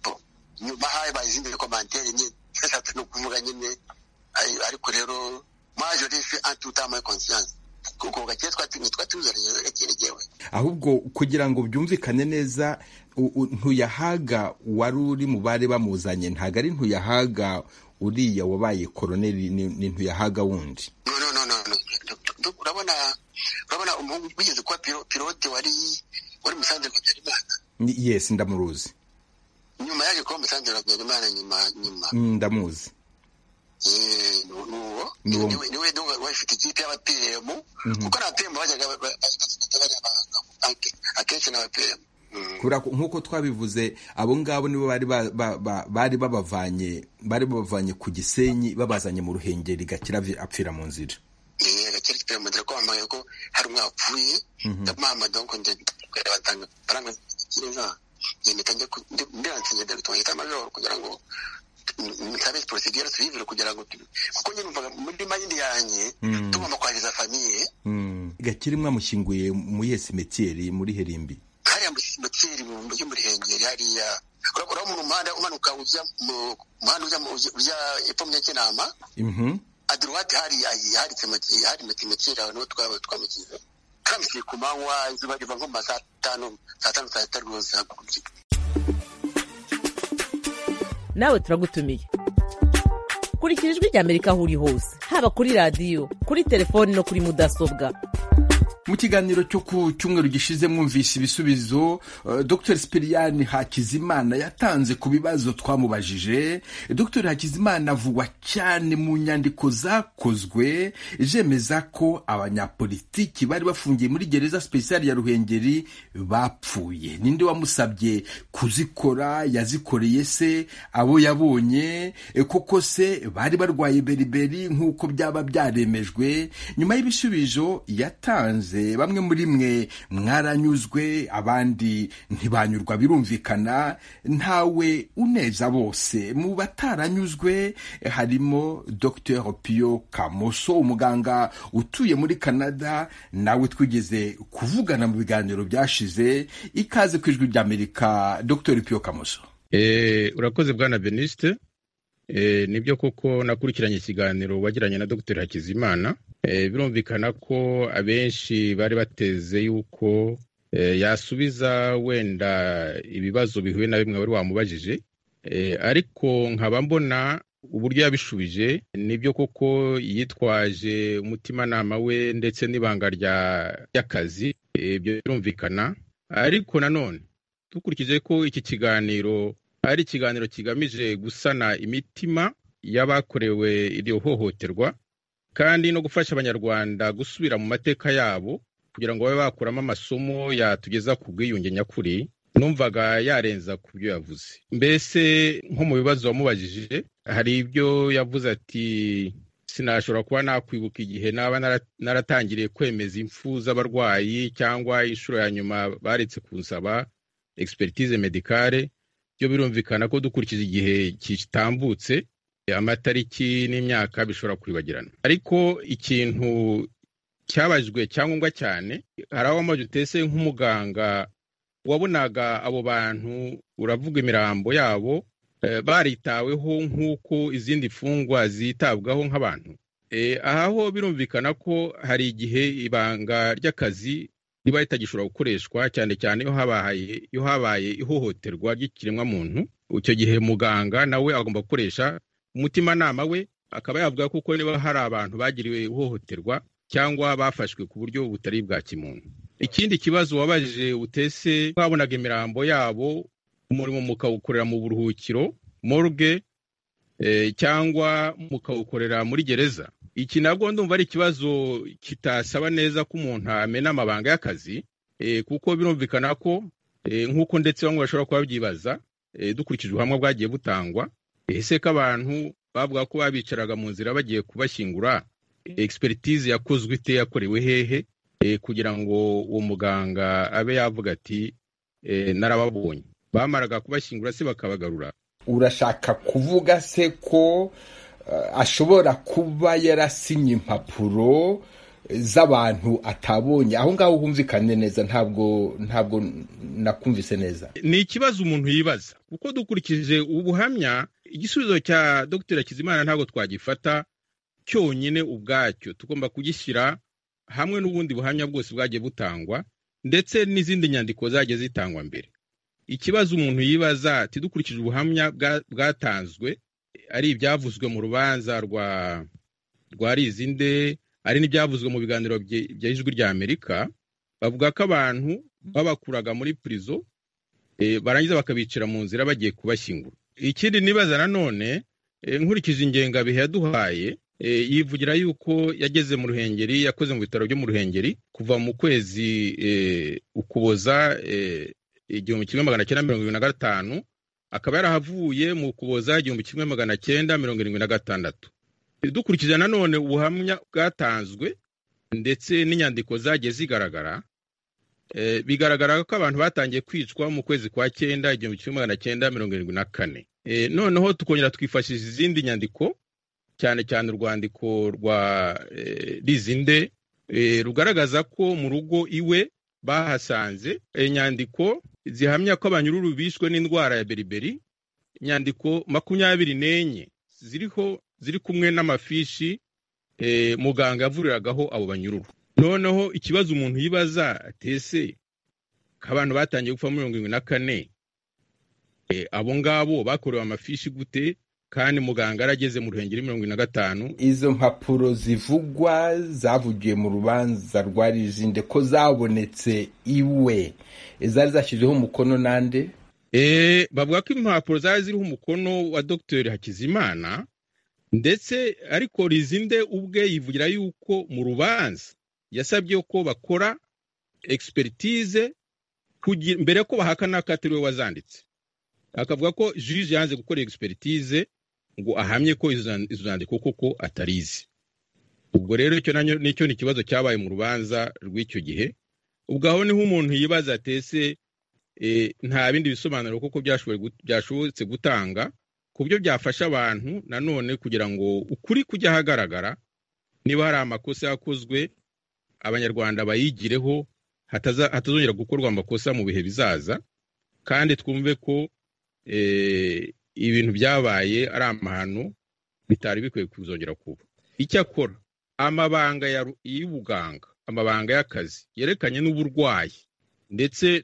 po nyuma habaye izindi rekomanteri nyine eshatu ni ukuvuga nyine ari- ariko rero maje rese antutamaye conscience kuko gakire twatinye twatuzaranye gakire jyewe ahubwo kugira ngo byumvikane neza u- u- ntuyahaga wari uri mu bari bamuzanye ntabwo ari ntuyahaga uriya wabaye koroneri ni ni ntuyahaga wundi no no no no no Du- du- urabona urabona umuhungu wigeze kuba piro- pilote wari wari musanze kwa Habyarimana Ni- yesi ndamuruzi nyuma yaje kuba musanze kwa Habyarimana nyuma nyuma Mm, ndamuzi Eh, nu- nuwo Nuwo. niwe niwe niwe wafite ikipe y'abapm kuko nta pm bajyaga ba- ba- bajyaga banyabanga. Ake- akenshi ni abapm kubera ko nk'uko twabivuze abo ngabo nibo bari ba- ba- ba- bari babavanye bari babavanye ku gisenyi babazanye mu ruhengeri gakira avi- apfira mu nzira gakire kipe mudira ko bambaye ko hari umwe wapfuye ndamwamba donc ndakwera batanga baranga kireza yemeta njye ndiranse njye ndabita bahita amajoro kugira ngo mutabe procedure suivre kugira ngo tu- kuko njye numvaga muri mind yanjye tugomba kwageza famiye gakira mwamushyinguye muri iyo simetiyeri muri herimbi hariya mu kisimoteri yo muri hengeri hariya urakora mu muhanda umanuka ujya mu muhanda ujya mu- ujya epfo mu kinama Mhm. adirowati hariya hari kimoteri hari metimoteri aho niho twaba twamukize kamusiye ku manywa izuba riva nko mu ma saa tanu saa tanu saa sita rwose hakurya nawe turagutumiye kurikira ijwi rya amerika aho uri hose haba kuri radiyo kuri telefoni no kuri mudasobwa mu kiganiro cyo ku cyumweru gishize mwumvise ibisubizo eh, dr sipiriyani hakizimana yatanze ku bibazo twamubajije dr hakizimana avugwa cyane mu nyandiko zakozwe zemeza ko abanyapolitiki bari bafungiye muri gereza sipesiyali ya ruhengeri bapfuye ninde wamusabye kuzikora yazikoreye se abo yabonye eh, koko se bari barwaye beriberi nk'uko byaba byaremejwe nyuma y'ibisubizo yatanze bamwe muri mwe mwaranyuzwe abandi ntibanyurwa birumvikana ntawe uneza bose mu bataranyuzwe eh, harimo dr pio kamoso umuganga utuye muri canada nawe twigeze kuvugana mu biganiro byashize ikaze ku ijwi ry'amerika dr pio kamoso Eh, urakoze bwana Beniste Eh, nibyo koko nakurikiranye ikiganiro wagiranye na Dr Hakizimana Eh, birumvikana ko abenshi bari bateze yuko eh, yasubiza wenda ibibazo bihuye na bimwe wari wamubajije Eh, ariko nkaba mbona uburyo yabishubije nibyo koko yitwaje umutimanama we ndetse n'ibanga rya- ry'akazi Eh, ibyo birumvikana ariko nanone dukurikije ko iki kiganiro ari ikiganiro kigamije gusana imitima y'abakorewe iryo hohoterwa kandi no gufasha abanyarwanda gusubira mu mateka yabo kugira ngo babe bakuramo amasomo yatugeza ku bwiyunge nyakuri numvaga yarenza ku byo yavuze mbese nko mu bibazo wamubajije hari ibyo yavuze ati sinashobora kuba nakwibuka igihe naba nara- naratangiriye kwemeza impfu z'abarwayi cyangwa inshuro ya nyuma baretse kunsaba expertise medicale byo birumvikana ko dukurikije igihe kitambutse amatariki n'imyaka bishobora kwibagirana ariko ikintu cyabajijwe cyangombwa cyane hari aho amaze utese nk'umuganga wabonaga abo bantu uravuga imirambo yabo baritaweho nk'uko izindi mfungwa zitabwaho nk'abantu aha ho birumvikana ko hari igihe ibanga ry'akazi riba ritagishobora gukoreshwa cyane cyane iyo habaye ihohoterwa ry'ikiremwamuntu icyo gihe muganga nawe agomba gukoresha umutimanama we akaba yavuga kuko niba hari abantu bagiriwe ihohoterwa cyangwa bafashwe ku buryo butari bwa kimuntu ikindi kibazo wabajije utese wabonaga imirambo yabo umurimo mukawukorera mu buruhukiro morgue cyangwa mukawukorera muri gereza iki nabwo ndumva ari ikibazo kitasaba neza ko umuntu amena amabanga y'akazi kuko birumvikana ko nk'uko ndetse bamwe bashobora kuba babyibaza dukurikije ubuhamya bwagiye butangwa ese ko abantu bavuga ko babicaraga mu nzira bagiye kubashyingura expertise yakozwe ite yakorewe hehe kugira ngo uwo muganga abe yavuga ati narababonye bamaraga kubashyingura se bakabagarura urashaka kuvuga se ko ashobora kuba yarasinye impapuro z'abantu atabonye aho ngaho humvikane neza ntabwo ntabwo nakumvise neza ni ikibazo umuntu yibaza kuko dukurikije ubuhamya igisubizo cya dr kizimana ntabwo twagifata cyonyine ubwacyo tugomba kugishyira hamwe n'ubundi buhamya bwose bwagiye butangwa ndetse n'izindi nyandiko zagiye zitangwa mbere ikibazo umuntu yibaza tidukurikije ubuhamya bwatanzwe ari ibyavuzwe mu rubanza rwa rwa rizinde ari n'ibyavuzwe mu biganiro bya ijwi rya amerika bavuga ko abantu babakuraga muri purizo barangiza bakabicira mu nzira bagiye kubashyingura ikindi nibaza nanone nkurikije ingengabihe yaduhaye yivugira yuko yageze mu ruhengeri yakoze mu bitaro byo mu ruhengeri kuva mu kwezi ukuboza igihumbi kimwe magana cyenda mirongo irindwi na gatanu akaba yarahavuye mu kuboza igihumbi kimwe magana cyenda mirongo irindwi na gatandatu dukurikije nanone ubuhamya bwatanzwe ndetse n'inyandiko zagiye zigaragara bigaragara ko abantu batangiye kwicwa mu kwezi kwa cyenda igihumbi kimwe magana cyenda mirongo irindwi na kane noneho tukongera twifashisha izindi nyandiko cyane cyane urwandiko rwa rizinde rugaragaza ko mu rugo iwe bahasanze inyandiko zihamya ko abanyururu bishwe n'indwara ya beriberi inyandiko makumyabiri n'enye ziriho ziri kumwe n'amafishi muganga yavuriragaho abo banyururu noneho ikibazo umuntu yibaza atese ko abantu batangiye gupfa mirongo irindwi na kane abo ngabo bakorewe amafishi gute kandi muganga arageze mu ruhengeri mirongo ine na gatanu izo mpapuro zivugwa zavugiye mu rubanza rwa rizinde ko zabonetse iwe zari zashyizeho umukono nande bavuga ko impapuro zari ziriho umukono wa dogiteri hakizimana ndetse ariko rizinde ubwe yivugira yuko mu rubanza yasabye ko bakora egisperitize mbere ko bahakana ko atari we wazanditse akavuga ko juje yanze gukora egisperitize ngo ahamye ko izo nyandiko koko atarizi ubwo rero icyo nicyo ni ikibazo cyabaye mu rubanza rw'icyo gihe ubwo aho niho umuntu yibaza atese nta bindi bisobanuro koko byashobotse gutanga ku buryo byafasha abantu nanone kugira ngo ukuri kujya ahagaragara niba hari amakosa yakozwe abanyarwanda bayigireho hatazongera gukorwa amakosa mu bihe bizaza kandi twumve ko ibintu byabaye ari amahano bitari bikwiye kuzongera kuba icyakora amabanga y'ubuganga amabanga y'akazi yerekanye n'uburwayi ndetse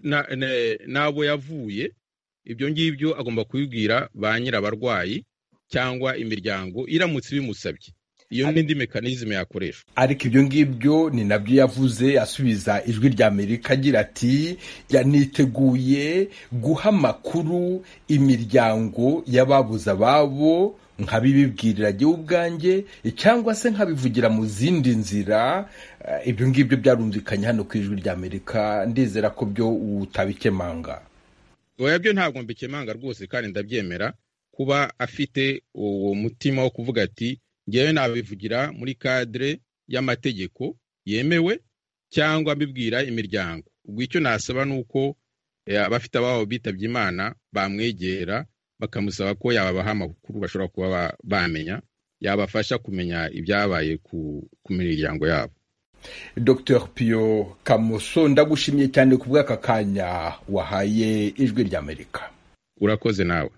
n'abo yavuye ibyo ngibyo agomba kubibwira ba nyirabarwayi cyangwa imiryango iramutse ibimusabye iyo n'indi mekanizme yakoreshwa ariko ibyo ngibyo ni nabyo yavuze asubiza ijwi rya amerika agira ati yaniteguye guha amakuru imiryango y'ababuze ababo nkabibibwirira igihe ubwanjye cyangwa se nkabivugira mu zindi nzira ibyo ngibyo byarumvikanye hano ku ijwi rya amerika ndizera ko byo utabikemanga oya byo ntabwo mbikemanga rwose kandi ndabyemera kuba afite uwo mutima wo kuvuga ati ngewe nabivugira muri kadire y'amategeko yemewe cyangwa mbibwira imiryango ubwo icyo nasaba ni uko abafite ababo bitabye imana bamwegera bakamusaba ko yababaha amakuru bashobora kuba bamenya yabafasha kumenya ibyabaye ku miryango yabo dr piyo kamoso ndagushimiye cyane ku bw'aka kanya wahaye ijwi ry'amerika urakoze nawe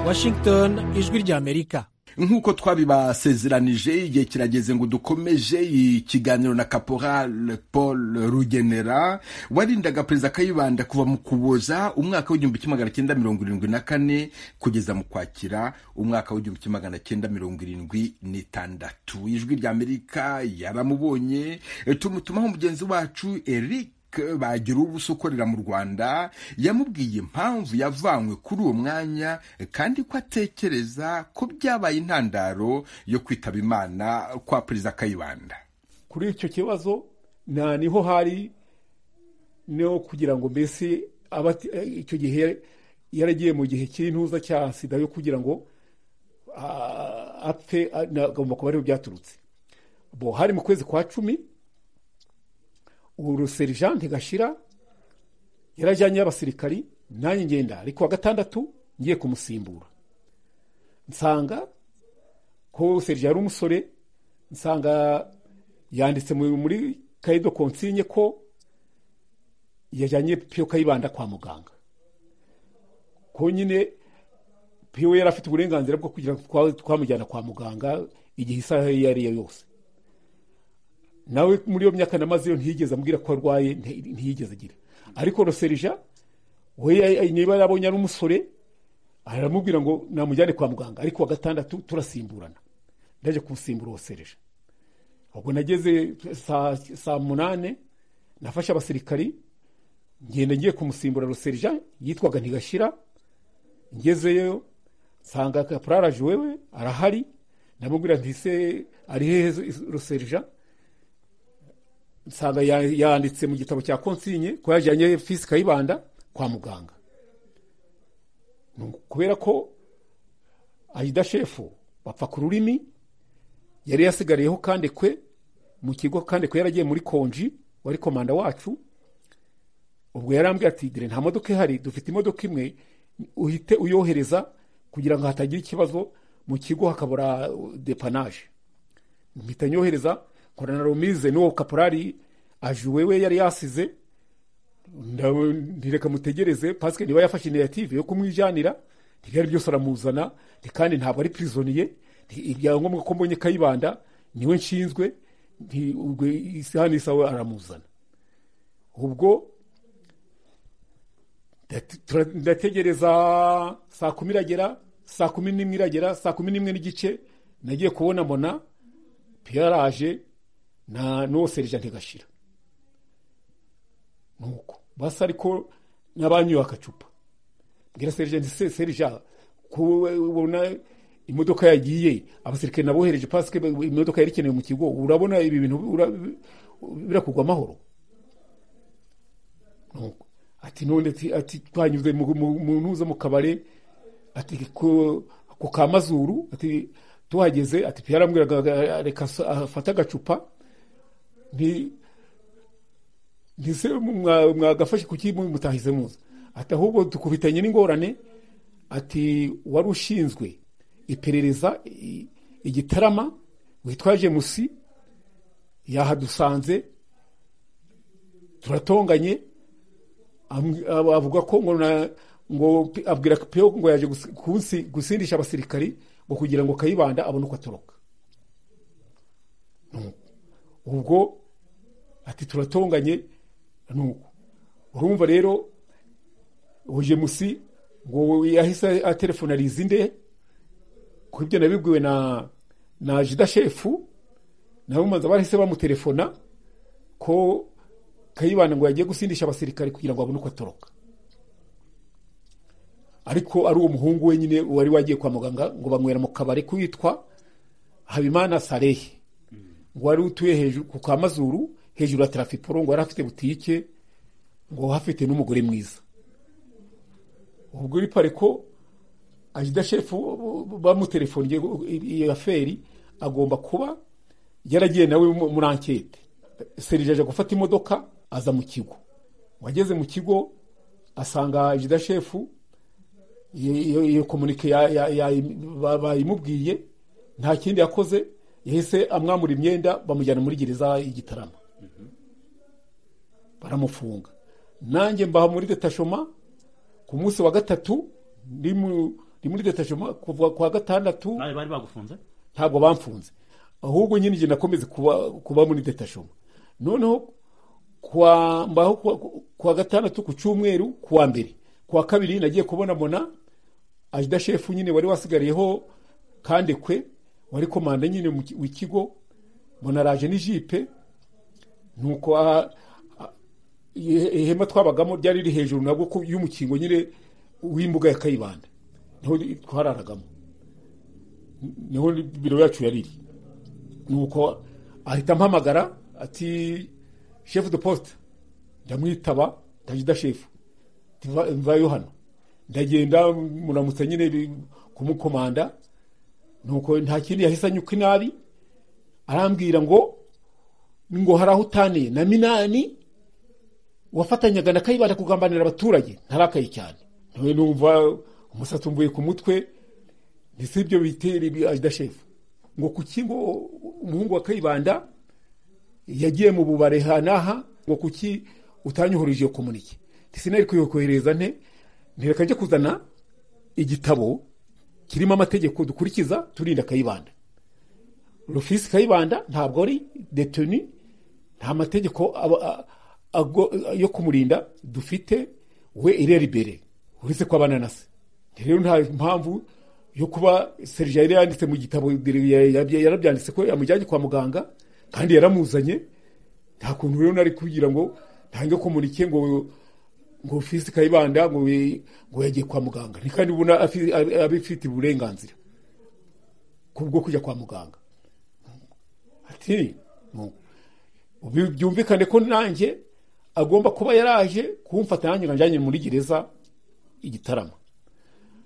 washington ijwi ry'amerika nk'uko twabibasezeranije igihe kirageze ngo dukomeje ikiganiro na caporal paul rugenera warindaga perezida kayibanda kuva mu kuboza umwaka w'igihumbi kimwe magana cyenda mirongo irindwi na kane kugeza mu kwakira umwaka w'igihumbi kimwe magana cyenda mirongo irindwi n'itandatu ijwi ry'amerika yaramubonye tumutumaho mugenzi wacu eric bagira ubusa ukorera mu rwanda yamubwiye impamvu yavanywe kuri uwo mwanya kandi ko atekereza ko byabaye intandaro yo kwitaba imana kwa perezida kayibanda kuri icyo kibazo nta niho hari no kugira ngo mbese icyo gihe yaragiye mu gihe cy'intuza cya sida yo kugira ngo apfe agomba kuba ariho byaturutse bo hari mu kwezi kwa cumi ubu serijante gashira yarajyanye abasirikari nanjye ngenda ariko wa gatandatu ngiye kumusimbura nsanga ko serija ari umusore nsanga yanditse muri kayido konsinye ko yajyanye piyo kayibanda kwa muganga ko nyine piyo yari afite uburenganzira bwo kugira ngo twamujyana kwa muganga igihe isaha iyo ari yo yose nawe muri iyo myaka namaze iyo ntiyigeze ambwira ko arwaye ntiyigeze agira ariko roserija we niba yabonye ari umusore aramubwira ngo namujyane kwa muganga ariko wa gatandatu turasimburana ndajya kumusimbura roserija ubwo nageze saa munani nafashe abasirikari ngenda ngiye kumusimbura roserija yitwaga ntigashira ngezeyo nsanga kapuraraje wewe arahari ndamubwira ntise ari hehe roserija nsanga yanditse mu gitabo cya konsinye ko yajyanye fisi kayibanda kwa muganga kubera ko ayida shefu bapfa ku rurimi yari yasigariyeho kandi kwe mu kigo kandi kwe yaragiye muri konji wari komanda wacu ubwo yarambwira ati dore nta modoka ihari dufite imodoka imwe uhite uyohereza kugira ngo hatagira ikibazo mu kigo hakabura depanaje mpita nyohereza korana rumize n'uwo kaporari ajuwe we yari yasize ntireka mutegereze pasike niba yafashe initiyative yo kumwijyanira ntibyari byose aramuzana kandi ntabwo ari pirizoniye ibyangombwa ko mbonye kayibanda niwe nshinzwe isaha n'isaha aramuzana ubwo ndategereza saa kumi iragera saa kumi n'imwe iragera saa kumi n'imwe n'igice nagiye kubona mbona piyaraje nta n'uwo serija ntigashira nuko basa ariko n'abanyoye akacupa mbwira serija nti serija kubona imodoka yagiye abasirikare nabohereje pasike imodoka yari ikenewe mu kigo urabona ibi bintu birakugwa amahoro ati none ati twanyuze mu ntuza mu kabare ati ku ka mazuru ati tuhageze ati piyarambwiraga reka afate agacupa ntise mwagafashe kuki mutahize muza ati ahubwo dukubitanye n'ingorane ati wari ushinzwe iperereza igitarama witwaje musi yahadusanze turatonganye avuga ko ngo abwira peyo ngo yaje gusindisha abasirikari ngo kugira ngo kayibanda abone uko atoroka ubwo ati turatonganye nuko urumva rero uje musi ngo yahise atelefonariza inde ku ibyo nabibwiwe na na jida shefu nabo manza bahise bamutelefona ko kayibanda ngo yagiye gusindisha abasirikare kugira ngo abone uko atoroka ariko ari uwo muhungu wenyine wari wagiye kwa muganga ngo banywera mu kabari kwitwa habimana sarehe ngo wari utuye hejuru ku ka mazuru hejuru ya tarafiporo ngo yari afite butike ngo hafite n'umugore mwiza ubwo bipare ko ajida shefu bamutelefoniye iyo aferi agomba kuba yaragiye nawe muri ankete serije aje gufata imodoka aza mu kigo wageze mu kigo asanga ajida shefu iyo iyo komunike ya- ya- ya- ba- bayimubwiye nta kindi yakoze yahise amwamura imyenda bamujyana muri gereza y'igitarama baramufunga nanjye mbaha muri detashoma ku munsi wa gatatu ndi mu- ndi muri detashoma kuva ku wa gatandatu nawe bari bagufunze ntabwo bamfunze ahubwo nyine igihe nakomeze kuba kuba muri detashoma noneho kwa mbaho kuwa- kuwa gatandatu ku cyumweru kuwa mbere kuwa kabiri nagiye kubona mona ajida shefu nyine wari wasigariyeho kandekwe wari komanda nyine mu ki- w'ikigo mona araje n'ijipe nuko aha- a- ihe- ihema twabagamo ryari riri hejuru nabwo ku- y'umukingo nyine w'imbuga ya kayibanda niho ri- twararagamo niho biro yacu yari iri nuko ahita ampamagara ati shefu de posite ndamwitaba ndagida shefu "Tiva- mvayo hano ndagenda muramutse nyine bi- kumukomanda nuko nta kindi yahise anyuka inabi arambwira ngo ngo hari aho utaniye na minani wafatanyaga na kayibanda kugambanira abaturage ntarakaye cyane nawe numva umusatsi umvuye ku mutwe ndetse ibyo bitera ajida shefu ngo kuki ngo umuhungu wa kayibanda yagiye mu bubare hanaha ngo kuki utanyuhurije iyo komunike sinari kuyohereza nte ntereka njye kuzana igitabo kirimo amategeko dukurikiza turinda kayibanda rufisi kayibanda ntabwo ari detoni nta mategeko aba- a- ago- yo kumurinda dufite we irera imbere uretse ko abana na se rero nta mpamvu yo kuba serija yari yanditse mu gitabo ya- ya- yarabyanditse ko yamujyanye kwa muganga kandi yaramuzanye nta kuntu rero nari kugira ngo ntange komunike ngo ngo ofisi kayibanda ngo we- ngo yagiye kwa muganga ni kandi ubona afi- ab- abifite uburenganzira kubwo kujya kwa muganga ati "Mu- ubi- byumvikane ko nanjye agomba kuba yaraje kumfata nanjye nganjanye muri gereza igitarama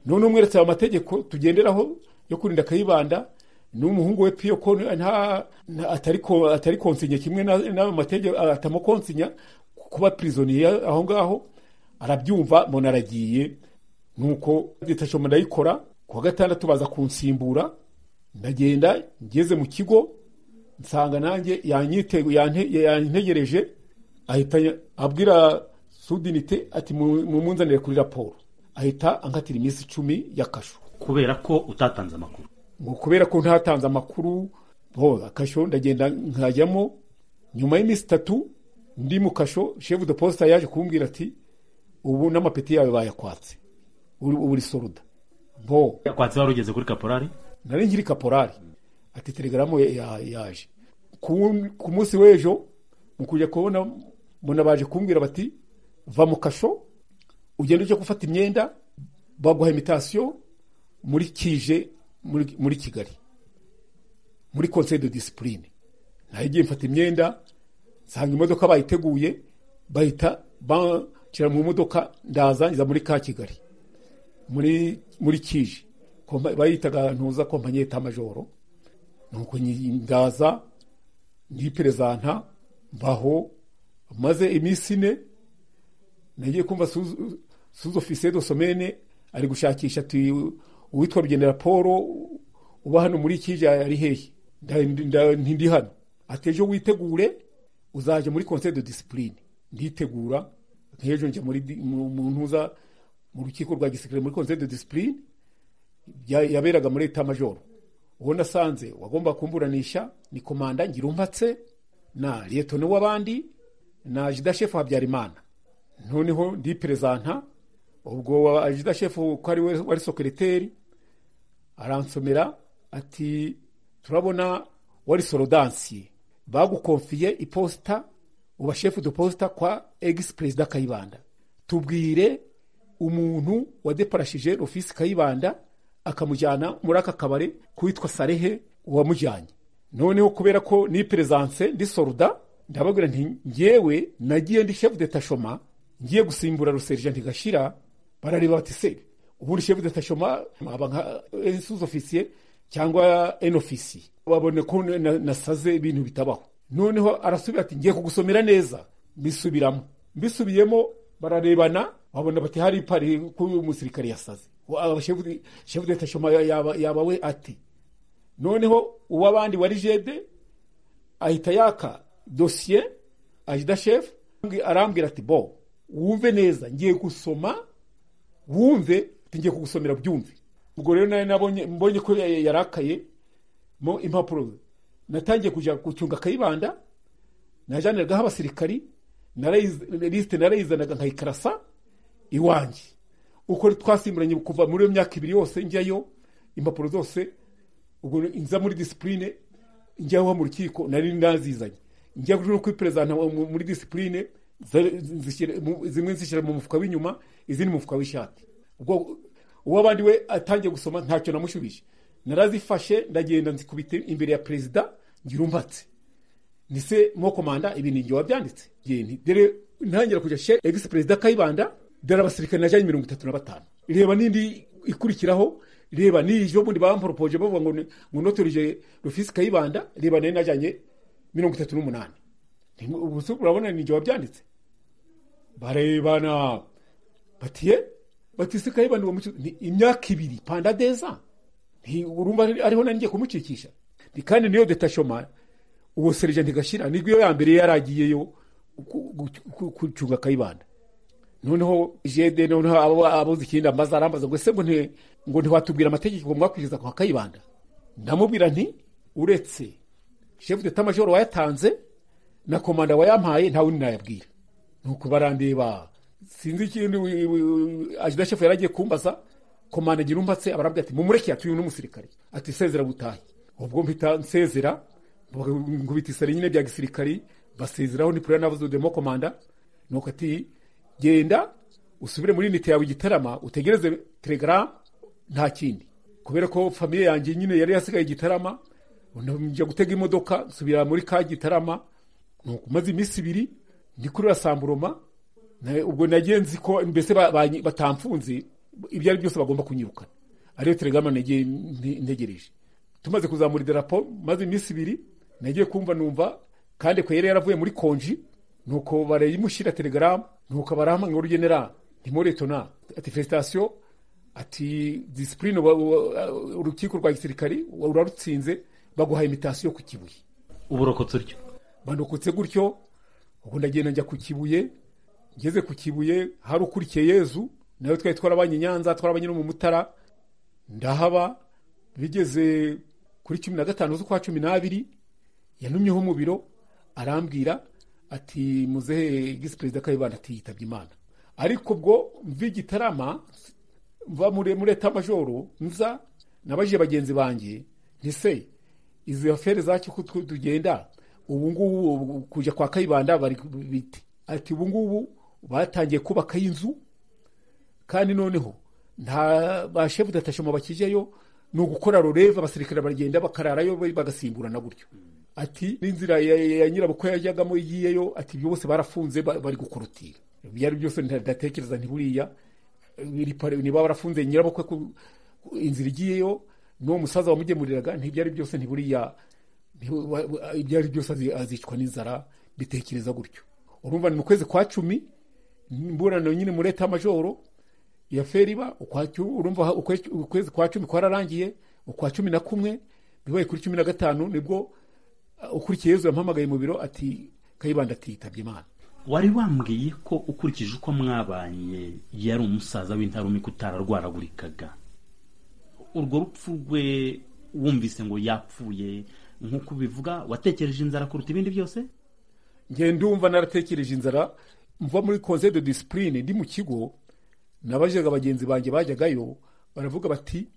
none umweretse ayo mategeko tugenderaho yo kurinda kayibanda n'umuhungu we piyo ko nta nta- atari ko- atari konsinya kimwe na- n'ayo mategeko atamukonsinya kuba pirizoniye aho ngaho arabyumva mbona aragiye nuko detashoma ndayikora kuwa gatandatu baza kunsimbura ndagenda ngeze mu kigo nsanga nanjye yanyite- yante- yantegereje ahita ya- abwira sudinite ati "Mu- mumunzanire kuri raporo ahita ankatira iminsi icumi ya kasho kubera ko utatanze amakuru ngo kubera ko ntatanze amakuru bo kasho ndagenda nkajyamo nyuma y'iminsi itatu ndi mu kasho shefu de posita yaje kumbwira ati ubu n'amapeti yawe bayakwatse uri ubu uri soruda bo kwatsi wari ugeze kuri kaporari nari nkiri kaporari ati telegaramu ya- ya- yaje ku ku munsi w'ejo mu kujya kubona mbona baje kumbwira bati va mu kasho ugenda ujya gufata imyenda baguha imitasiyo muri kije muri muri kigali muri conseil de discipline nahigiye mfata imyenda nsanga imodoka bayiteguye bahita banshira mu modoka ndaza ngeza muri ka kigali muri muri kije Kompa- bayitaga ntuza kompanyi y'etamajoro nuko nyi- ndaza ndiperezanta mbaho maze iminsi ine nagiye kumva suzu suzu ofisiye do somene ari gushakisha ati uwitwa rugendera paul uba hano muri kije ari hehe Nda- nda- ntindi hano ati ejo witegure uzaje muri conseil de discipline nditegura nk'ejo njya muri di- mu mu ntuza mu rukiko rwa gisirikare muri conseil de discipline ya- yaberaga muri etamajoro uwo nasanze wagomba kumburanisha ni komanda ngirumpatse na liyetoni w'abandi na jida shefu habyarimana noneho ndi perezanta ubwo ajida shefu ko ari we wari sokereteri aransomera ati turabona wari sorodansiye bagukonfiye iposita uba shefu de posita kwa egisi perezida kayibanda tubwire umuntu wadeparashije ofisi kayibanda akamujyana muri aka kabari kuwitwa sarehe wamujyanye noneho kubera ko ni perezanse ndi soruda ndababwira nti ngewe nagiye ndi shefu de tashoma ngiye gusimbura ruserija ntigashira barareba bati se ubundi shefu de tashoma aba nka ensuzi ofisiye cyangwa en ofisiye babone ko na- nasaze ibintu bitabaho noneho arasubira ati ngiye kugusomera neza mbisubiramo mbisubiyemo bararebana babona bati hari pari ko uyu musirikare yasaze shefu deta shoma yaba yaba we ati noneho uw'abandi wari jede ahita yaka dosiye ajida shefu arambwira ati bo wumve neza ngiye gusoma wumve ngiye kugusomera byumve ubwo rero nawe nabonye mbonye ko yarakaye mo impapuro natangiye kujya gucunga akayibanda najaniragaho abasirikari lisite narayizanaga nkayikarasa iwanjye uko twasimburanye kuva muri iyo myaka ibiri yose njyayo impapuro zose ubwo nza muri disipurine njyaho mu rukiko nari nazizanye njya no kwiperezanta muri disipurine zimwe zishyira mu mufuka w'inyuma izindi mu mufuka w'ishati ubwo uw'abandi we atangiye gusoma ntacyo namushubije narazifashe ndagenda nzikubita imbere ya perezida ngira umbatse nise mwo komanda ibi ni njye wabyanditse dore ntangira kujya she egisi perezida kayibanda dore abasirikare najyanye mirongo itatu na batanu reba n'indi ikurikiraho reba n'iyo bundi bamporopoje bavuga ngo ngo notorije rufisi kayibanda reba nayo najyanye mirongo itatu n'umunani ubu urabona ni njye wabyanditse barebana batiye batise kayibanda uwo mucuruzi imyaka ibiri pandadeza urumva ariho nari ngiye kumucikisha kandi niyo detashoma uwo serigenti gashira nibwo ya mbere yari agiyeyo gucunga kayibanda noneho jede noneho abuze ikindi amaze arambaza ngo ese ngo ntiwatubwira amategeko mwakwishyuza kwa kayibanda ndamubwira nti uretse shefu deta majoro wayatanze na komanda wayampaye nta wundi nayabwira nuko barandeba sinzi ikindi ajida shefu yaragiye kumbaza komanda ngira umbatse abarabwira ati mumureke yatuye n'umusirikare ati sezera gutahe ubwo mpita nsezera nkubita isari nyine bya gisirikari basezeraho nipura navuze demo komanda nuko ati genda usubire muri nite yawe igitarama utegereze telegaramu nta kindi kubera ko famiye yanjye nyine yari yasigaye igitarama njya gutega imodoka nsubira muri ka gitarama nuko maze iminsi ibiri ndi kuri rasamburoma ubwo nagenzi ko mbese batamfunze ibyo ari byose bagomba kunyirukana ariyo telegaramu ntegereje tumaze kuzamura idarapo maze iminsi ibiri nagiye kumva numva kandi ko yari yaravuye muri konji nuko barayimushyira telegaramu nuko barahamwe ngo genera ntimuretona ati fesitasiyo ati disipurine urukiko rwa gisirikari urarutsinze baguha imitasiyo ku kibuye uburokotse uryo banokotse gutyo ubu ndagenda njya ku kibuye ngeze ku kibuye hari ukurikiye yezu nawe twari twarabanye nyanza twarabanye no mu mutara ndahaba bigeze kuri cumi na gatanu z'ukwa cumi n'abiri yanumyeho mu biro arambwira ati muzehe gisi perezida kayibanda ati yitabye imana ariko ubwo mva igitarama mva muri etamajoro nza nabajije bagenzi banjye ntise izi afere zacyo ko tugenda ubu ngubu kujya kwa kayibanda bari biti ati ubu ngubu batangiye kubakaho inzu kandi noneho nta bashefu datashoma bakijyayo ni ugukora rureva abasirikare baragenda bakararayo bagasimburana gutyo ati n'inzira ya nyirabukwe yajyagamo igiyeyo ati ibyo bose barafunze bari gukorotira ibyo ari byose ndatekereza ntiburiya niba barafunze nyirabukwe inzira igiyeyo n'uwo musaza wamugemuriraga ntibyo ari byose ntiburiya ibyo ari byose azicwa n'inzara bitekereza gutyo urumva ni mu kwezi kwa cumi imburano nyine muri etamajoro ya feriba urumva ukwezi kwa cumi kwararangiye ukwa cumi na kumwe bibaye kuri cumi na gatanu nibwo ukurikiye yezu yampamagaye mu biro ati kayibanda ati yitabye imana wari wambwiye ko ukurikije uko mwabanye yari umusaza w'intarumika utararwaragurikaga urwo rupfu rwe wumvise ngo yapfuye nk'uko ubivuga watekereje inzara kuruta ibindi byose ndumva naratekereje inzara mva muri conseil de disipurine ndi mu kigo nabajaga bagenzi banjye bajyagayo baravuga bati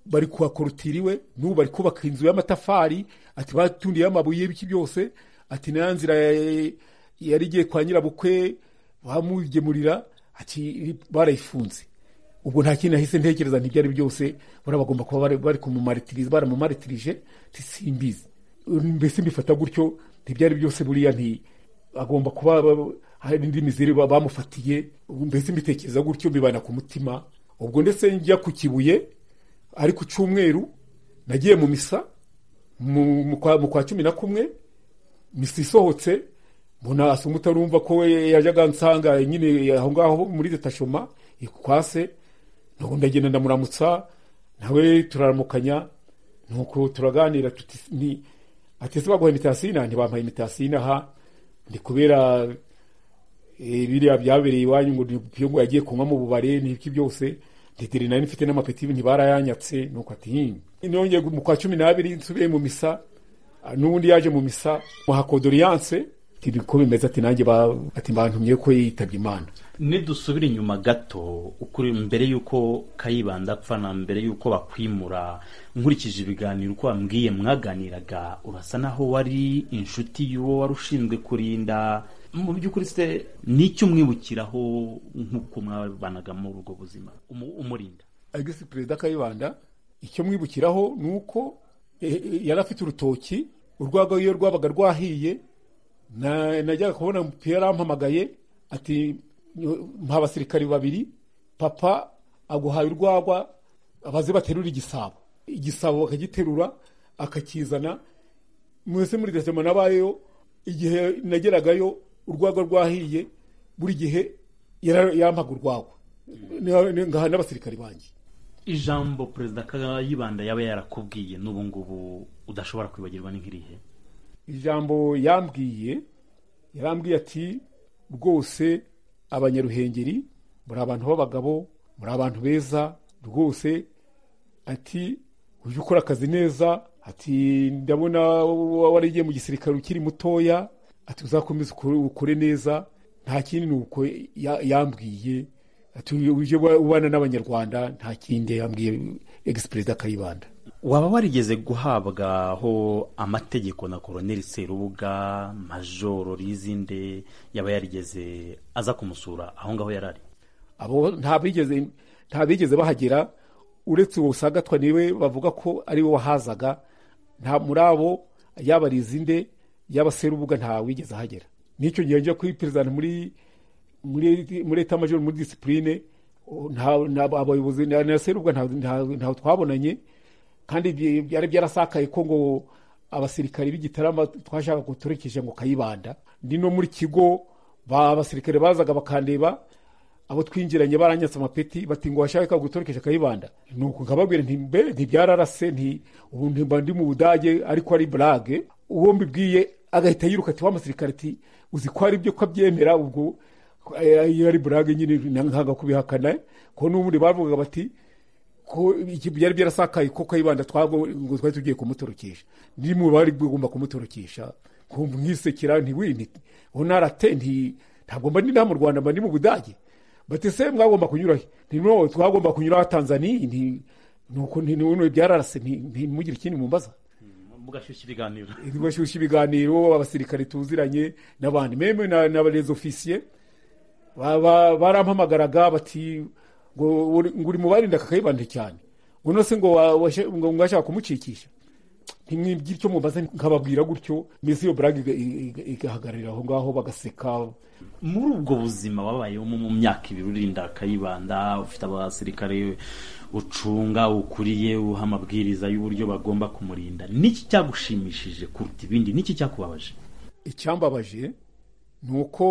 bari kuhakorotiriwe n'ubu bari kubaka inzu y'amatafari ati batundiyeho amabuye y'ibiki byose ati nta nzira yari igiye kwa nyirabukwe bamugemurira ati barayifunze ubwo nta kintu nahise ntekereza ntibyari byose bari bagomba kuba bari kumumaritirije baramumaritirije simbizi mbese mbifata gutyo ntibyari byose buriya nti agomba kuba hari indi mizire bamufatiye mbese mbitekereza gutyo mbibana ku mutima ubwo ndetse njya ku kibuye ari ku cyumweru nagiye mu misa mu kwa cumi na kumwe misa isohotse mbona asoma utarumva ko we yajyaga nsanga nyine aho ngaho muri detashoma ikwase nuko ndagenda ndamuramutsa nawe turaramukanya nuko turaganira tuti ni ati ese baguha imitasina ntibampaye imitasina aha ndi kubera eh, biriya byabereye iwanyu ngo niyo ngo yagiye kunywa mu bubare n'ibiki byose nditiri nari mfite n'amapeti ntibarayanyatse nuko ati "Hmm." nongeye mu kwa cumi n'abiri nsubiye mu misa ah, n'ubundi yaje mu misa muha kodoriyanse ati ko bimeze ati nanjye ba- ati bantumye ko yitabye imana nidusubira inyuma gato ukuri mbere y'uko kayibanda apfa na mbere y'uko bakwimura nkurikije ibiganiro uko wambwiye mwaganiraga urasa naho wari inshuti y'uwo wari ushinzwe kurinda mu by'ukuri se ni icyo umwibukiraho nk'uko mwabanaga muri ubwo buzima umu- umurinda agisi perezida kayibanda icyo mwibukiraho ni uko eh, eh, yari afite urutoki urwagwa iyo rwabaga rwahiye na- najyaga kubona umupira yarampamagaye ati mpa abasirikari babiri papa aguhaye urwagwa abaze baterura igisabo igisabo bakagiterura akakizana mwese muri desema nabayeyo igihe nageragayo urwagwa rwahiye buri gihe yara- yampaga urwagwa Ni- ni- ngaha n'abasirikari banjye ijambo perezida kayibanda yaba yarakubwiye n'ubu ngubu udashobora kwibagirwa ni nk'irihe ijambo yambwiye yarambwiye ati rwose abanyaruhengeri muri abantu b'abagabo muri abantu beza rwose ati ujye ukora akazi neza ati ndabona wa- warigiye mu gisirikare ukiri mutoya ati uzakomeze ukore- ukore neza nta kindi ni uko ya- yambwiye ati ujye uba- ubana n'abanyarwanda nta kindi yambwiye egisi perezida kayibanda waba warigeze guhabwaho amategeko na koroneli serubuga majoro rizinde yaba yarigeze aza kumusura aho ngaho yari ari abo nta bigeze nta bigeze bahagera uretse uwo usagatwa niwe bavuga ko ari we wahazaga nta muri abo yaba rizinde yaba serubuga nta wigeze ahagera n'icyo gihe njya kuri perezida muri muri muri eta major muri disipurine nta nta- abayobozi na na serubuga nta- nta- ntaho twabonanye kandi bye- byari byarasakaye ko ngo abasirikari b'igitarama twashaka ko turekeje ngo kayibanda ndi no muri kigo ba abasirikare bazaga bakandeba abo twinjiranye baranyatse amapeti bati ngo washaka gutorekesha kayibanda nuko nkababwira nti mbe ntibyararase nti ubu ntimba ndi mu budage ariko ari burage uwo mbibwiye agahita yiruka ati wa musirikare ati uzi ko ari byo ko abyemera ubwo eh, iyo ari burage nyine nkanga kubihakana ko n'ubundi bavugaga bati ko iki byari byarasakaye ko kayibanda twabwo ngo twari tugiye kumutorokesha ndi mu bari bugomba kumutorokesha ko mwisekera nti wi nti ubu narate nti ntabwo mba ndi nta mu rwanda mba ndi mu budage bati se mwagomba kunyura he nti no twagomba kunyura ha tanzaniya nti nuko nti nuno byararase nti ntimugire ikindi mumbaza mugashyushya ibiganiro bashyushya ibiganiro abasirikare tuziranye n'abandi meme na- n'abarezi ofisiye ba- ba- barampamagaraga bati ngo uri- ngo uri mu barinda kakayibanda cyane ngo nose ngo wa- washe- ngo mwashaka kumukikisha ntimwibwira icyo mubaza nkababwira gutyo mbese iyo burage iga- iga- igahagararira aho ngaho bagaseka muri ubwo buzima wabayemo mu myaka ibiri urinda kayibanda ufite abasirikare ucunga ukuriye uha amabwiriza y'uburyo bagomba kumurinda niki cyagushimishije kuruta ibindi niki cyakubabaje icyambabaje ni uko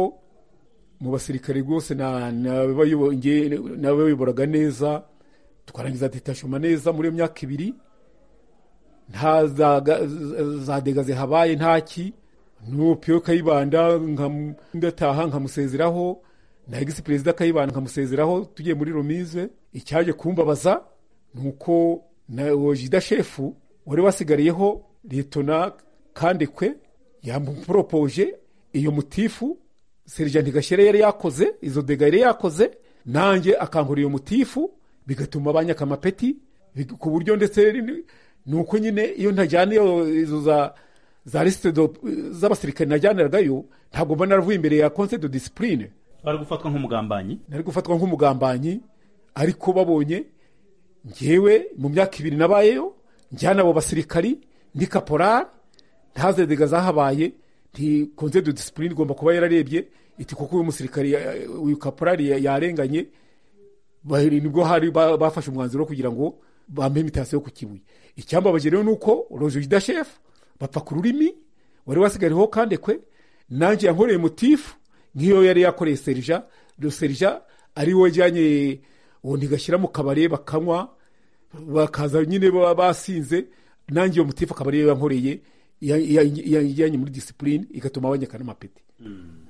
mu basirikare rwose na- n'abayobo- nge- n'abayoboraga neza tukarangiza detachement neza muri iyo myaka ibiri nta za ga- za- za dega zihabaye ntaki nupiyo kayibanda nkam- ngataha nkamusezeraho na egisi perezida kayibanda nkamusezeraho tugiye muri romize icyaje kumbabaza ni uko na wojida shefu wari wasigariyeho letona kandekwe yamuporopoje iyo mutifu sergenti gashyere yari yakoze izo dega yari yakoze nanjye akankora iyo mutifu bigatuma banyaka amapeti big- ku buryo ndetse ni- ni uko nyine iyo ntajyana iyo izo za za lisite do- z'abasirikare najyaniragayo ntabwo mba naravuye imbere ya conseil de discipline bari gufatwa nk'umugambanyi nari gufatwa nk'umugambanyi ariko babonye ngewe mu myaka ibiri nabayeyo njyana abo basirikari ndi kaporari ntazedega zahabaye nti konze de disipurine igomba kuba yararebye iti kuko uyu musirikari ya- uyu kaporari ya- yarenganye baheri nibwo hari ba- bafashe umwanzuro wo kugira ngo bampe imitasiyo ku kibuye icyambabaje rero ni uko roje idashefu bapfa ku rurimi wari wasigariyeho kandekwe nanjye yankoreye mutifu nk'iyo yari yakoreye serija do serija ari we wajyanye uwo ntigashyira mu kabari bakanywa bakaza nyine baba basinze nanjye uwo mutifu akaba ariyo yankoreye iyajyanye muri disipurine igatuma banyekana amapeti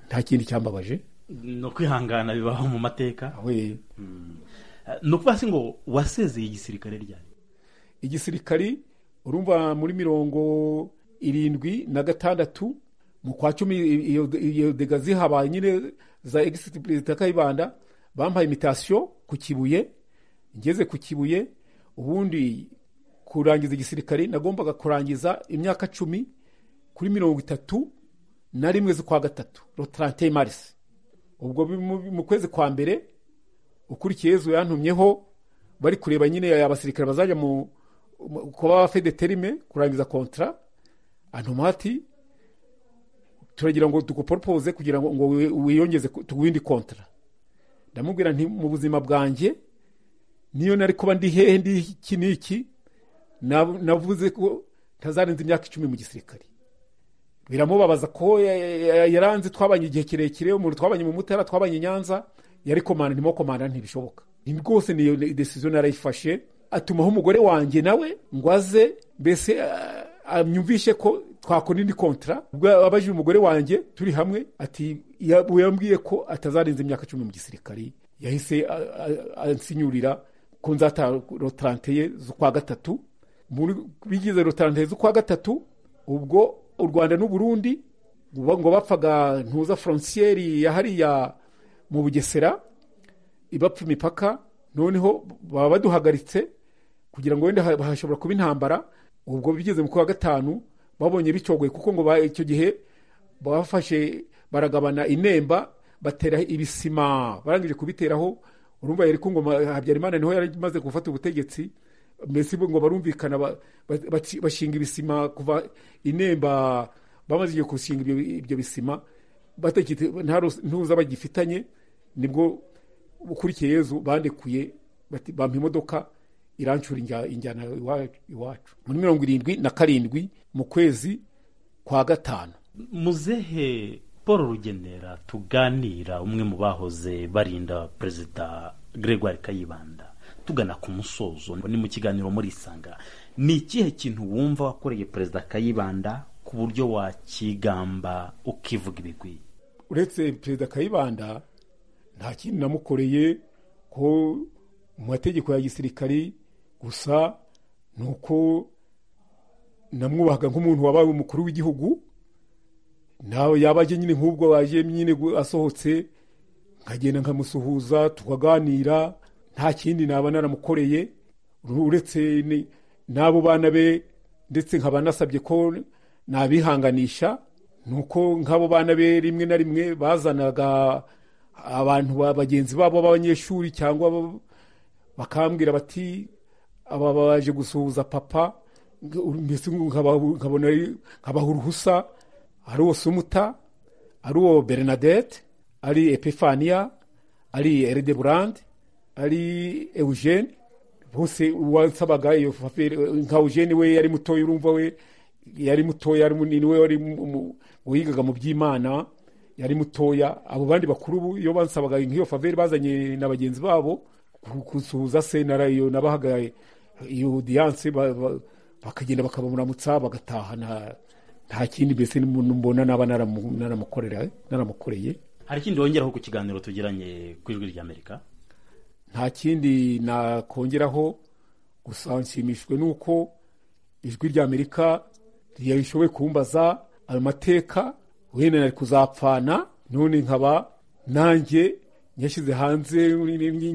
nta kindi cyambabaje ni ukwihangana bibaho mu mateka we ni ukuvuga se ngo wasezeye igisirikare ryari igisirikari urumva muri mirongo irindwi na gatandatu mu kwa cumi iyo- iyo dega zihabaye nyine za egisiti perezida kayibanda bampaye imitasiyo ku kibuye ngeze ku kibuye ubundi kurangiza igisirikari nagombaga kurangiza imyaka cumi kuri mirongo itatu na rimwe z'ukwa gatatu rotarante marisi ubwo bi- mu- mu kwezi kwa mbere ukurikiye yezu yantumyeho bari kureba nyine abasirikare bazajya mu mu- kuba abafedeterime kurangiza kontara antuma ati turagira ngo duguporopoze kugira ngo ngo wi- wiyongeze ku ku yindi kontara ndamubwira nti mu buzima bwanjye niyo nari kuba ndi hehe ndi iki n'iki nab- navuze ko ntazarenza imyaka icumi mu gisirikare biramubabaza ko ya- ya- ya- yaranze twabanye igihe kirekire umuntu twabanye mu mutara twabanye i nyanza yari komanda ndimo komanda ntibishoboka Ni- rwose niyo decision narayifashe atumaho umugore wanjye nawe ngo aze mbese ah, anyumvishe ko twakora indi kontara ubwo abajije umugore wanjye turi hamwe ati ya- yambwiye ko atazarenza imyaka cumi mu gisirikari yahise ah, ah, ansinyurira ko nzata rotarante ye z'ukwa gatatu muri bigize rotarante z'ukwa gatatu ubwo u rwanda n'u burundi ngo ngo bapfaga ntuza forontiyeri ya hariya mu bugesera ibapfa imipaka noneho baba baduhagaritse kugira ngo wenda ha- hashobora kuba intambara ubwo bigeze mu kwa gatanu babonye bicogoye kuko ngo ba- icyo gihe bafashe baragabana inemba batera ibisima barangije kubiteraho urumva yari ku ngoma habyarimana niho yari imaze gufata ubutegetsi mbese bo ngo barumvikana ba- ba- baci- bashinga ibisima kuva inemba bamaze igihe gushinga ibyo ibyo bisima batakite nta rus- ntuza bagifitanye nibwo ukurikiye yezu bandekuye bati- bampa imodoka irancura injya- injyana iwa- iwacu muri mirongo irindwi na karindwi mu kwezi kwa gatanu muzehe paul rugenera tuganira umwe mu bahoze barinda perezida gregoire kayibanda tugana ku musozo ni mu kiganiro muri isanga ni ikihe kintu wumva wakoreye perezida kayibanda ku buryo wakigamba ukivuga ibigwi uretse perezida kayibanda nta kindi namukoreye ko mu mategeko ya gisirikari gusa ni uko namwubahaga nk'umuntu wabaye umukuru w'igihugu nawe yaba aje nyine nk'ubwo waje nyine gu- asohotse nkagenda nkamusuhuza tukaganira nta kindi naba naramukoreye uretse ni- n'abo bana be ndetse nkaba nasabye ko nabihanganisha ni uko nk'abo bana be rimwe na rimwe bazanaga abantu ba bagenzi babo b'abanyeshuri cyangwa abo- bakambwira bati aba baje gusuhuza papa mbese nkaba- nkabona ari- nkabaha uruhusa ari uwo sumuta ari uwo bernadette ari epifania ari eride burande ari eugene bose wasabaga iyo fafere nka eugene we yari mutoya urumva we yari mutoya yari munini we wari mu- mu- wigaga mu by'imana yari mutoya abo bandi bakuru bo iyo bansabaga nk'iyo faveri bazanye na bagenzi babo ku- kusuhuza se narayo nabahaga iyo odiyanse ba- ba- bakagenda bakabamuramutsa bagataha nta nta kindi mbese n'umuntu mbona naba naramu- naramukorera naramukoreye hari ikindi wongeraho ku kiganiro tugiranye ku ijwi ry'amerika nta kindi nakongeraho gusa nshimishijwe n'uko ijwi ry'amerika rishoboye kumbaza ayo mateka wenda nari kuzapfana none nkaba nanjye nyashyize hanze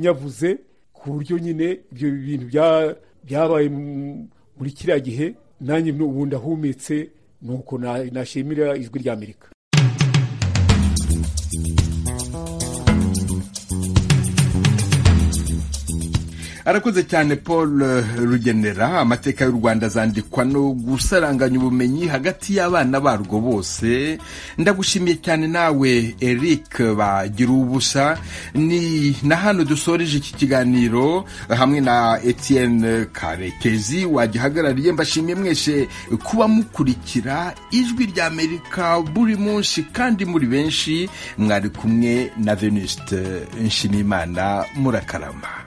nyavuze ku buryo nyine ibyo bintu bya- byabaye mu- muri kiriya gihe nanjye ubu ndahumetse ni uko na- nashimira ijwi ry'amerika arakoze cyane paul eh, rugenera amateka y'u rwanda azandikwa no gusaranganya ubumenyi hagati y'abana barwo bose ndagushimiye cyane nawe eric bagira ubusa ni na hano dusoreje iki kiganiro hamwe na etienne karekezi wagihagarariye mbashimiye mwese kuba mukurikira ijwi ry'amerika buri munsi kandi muri benshi mwari kumwe na venuste nshimiyimana murakarama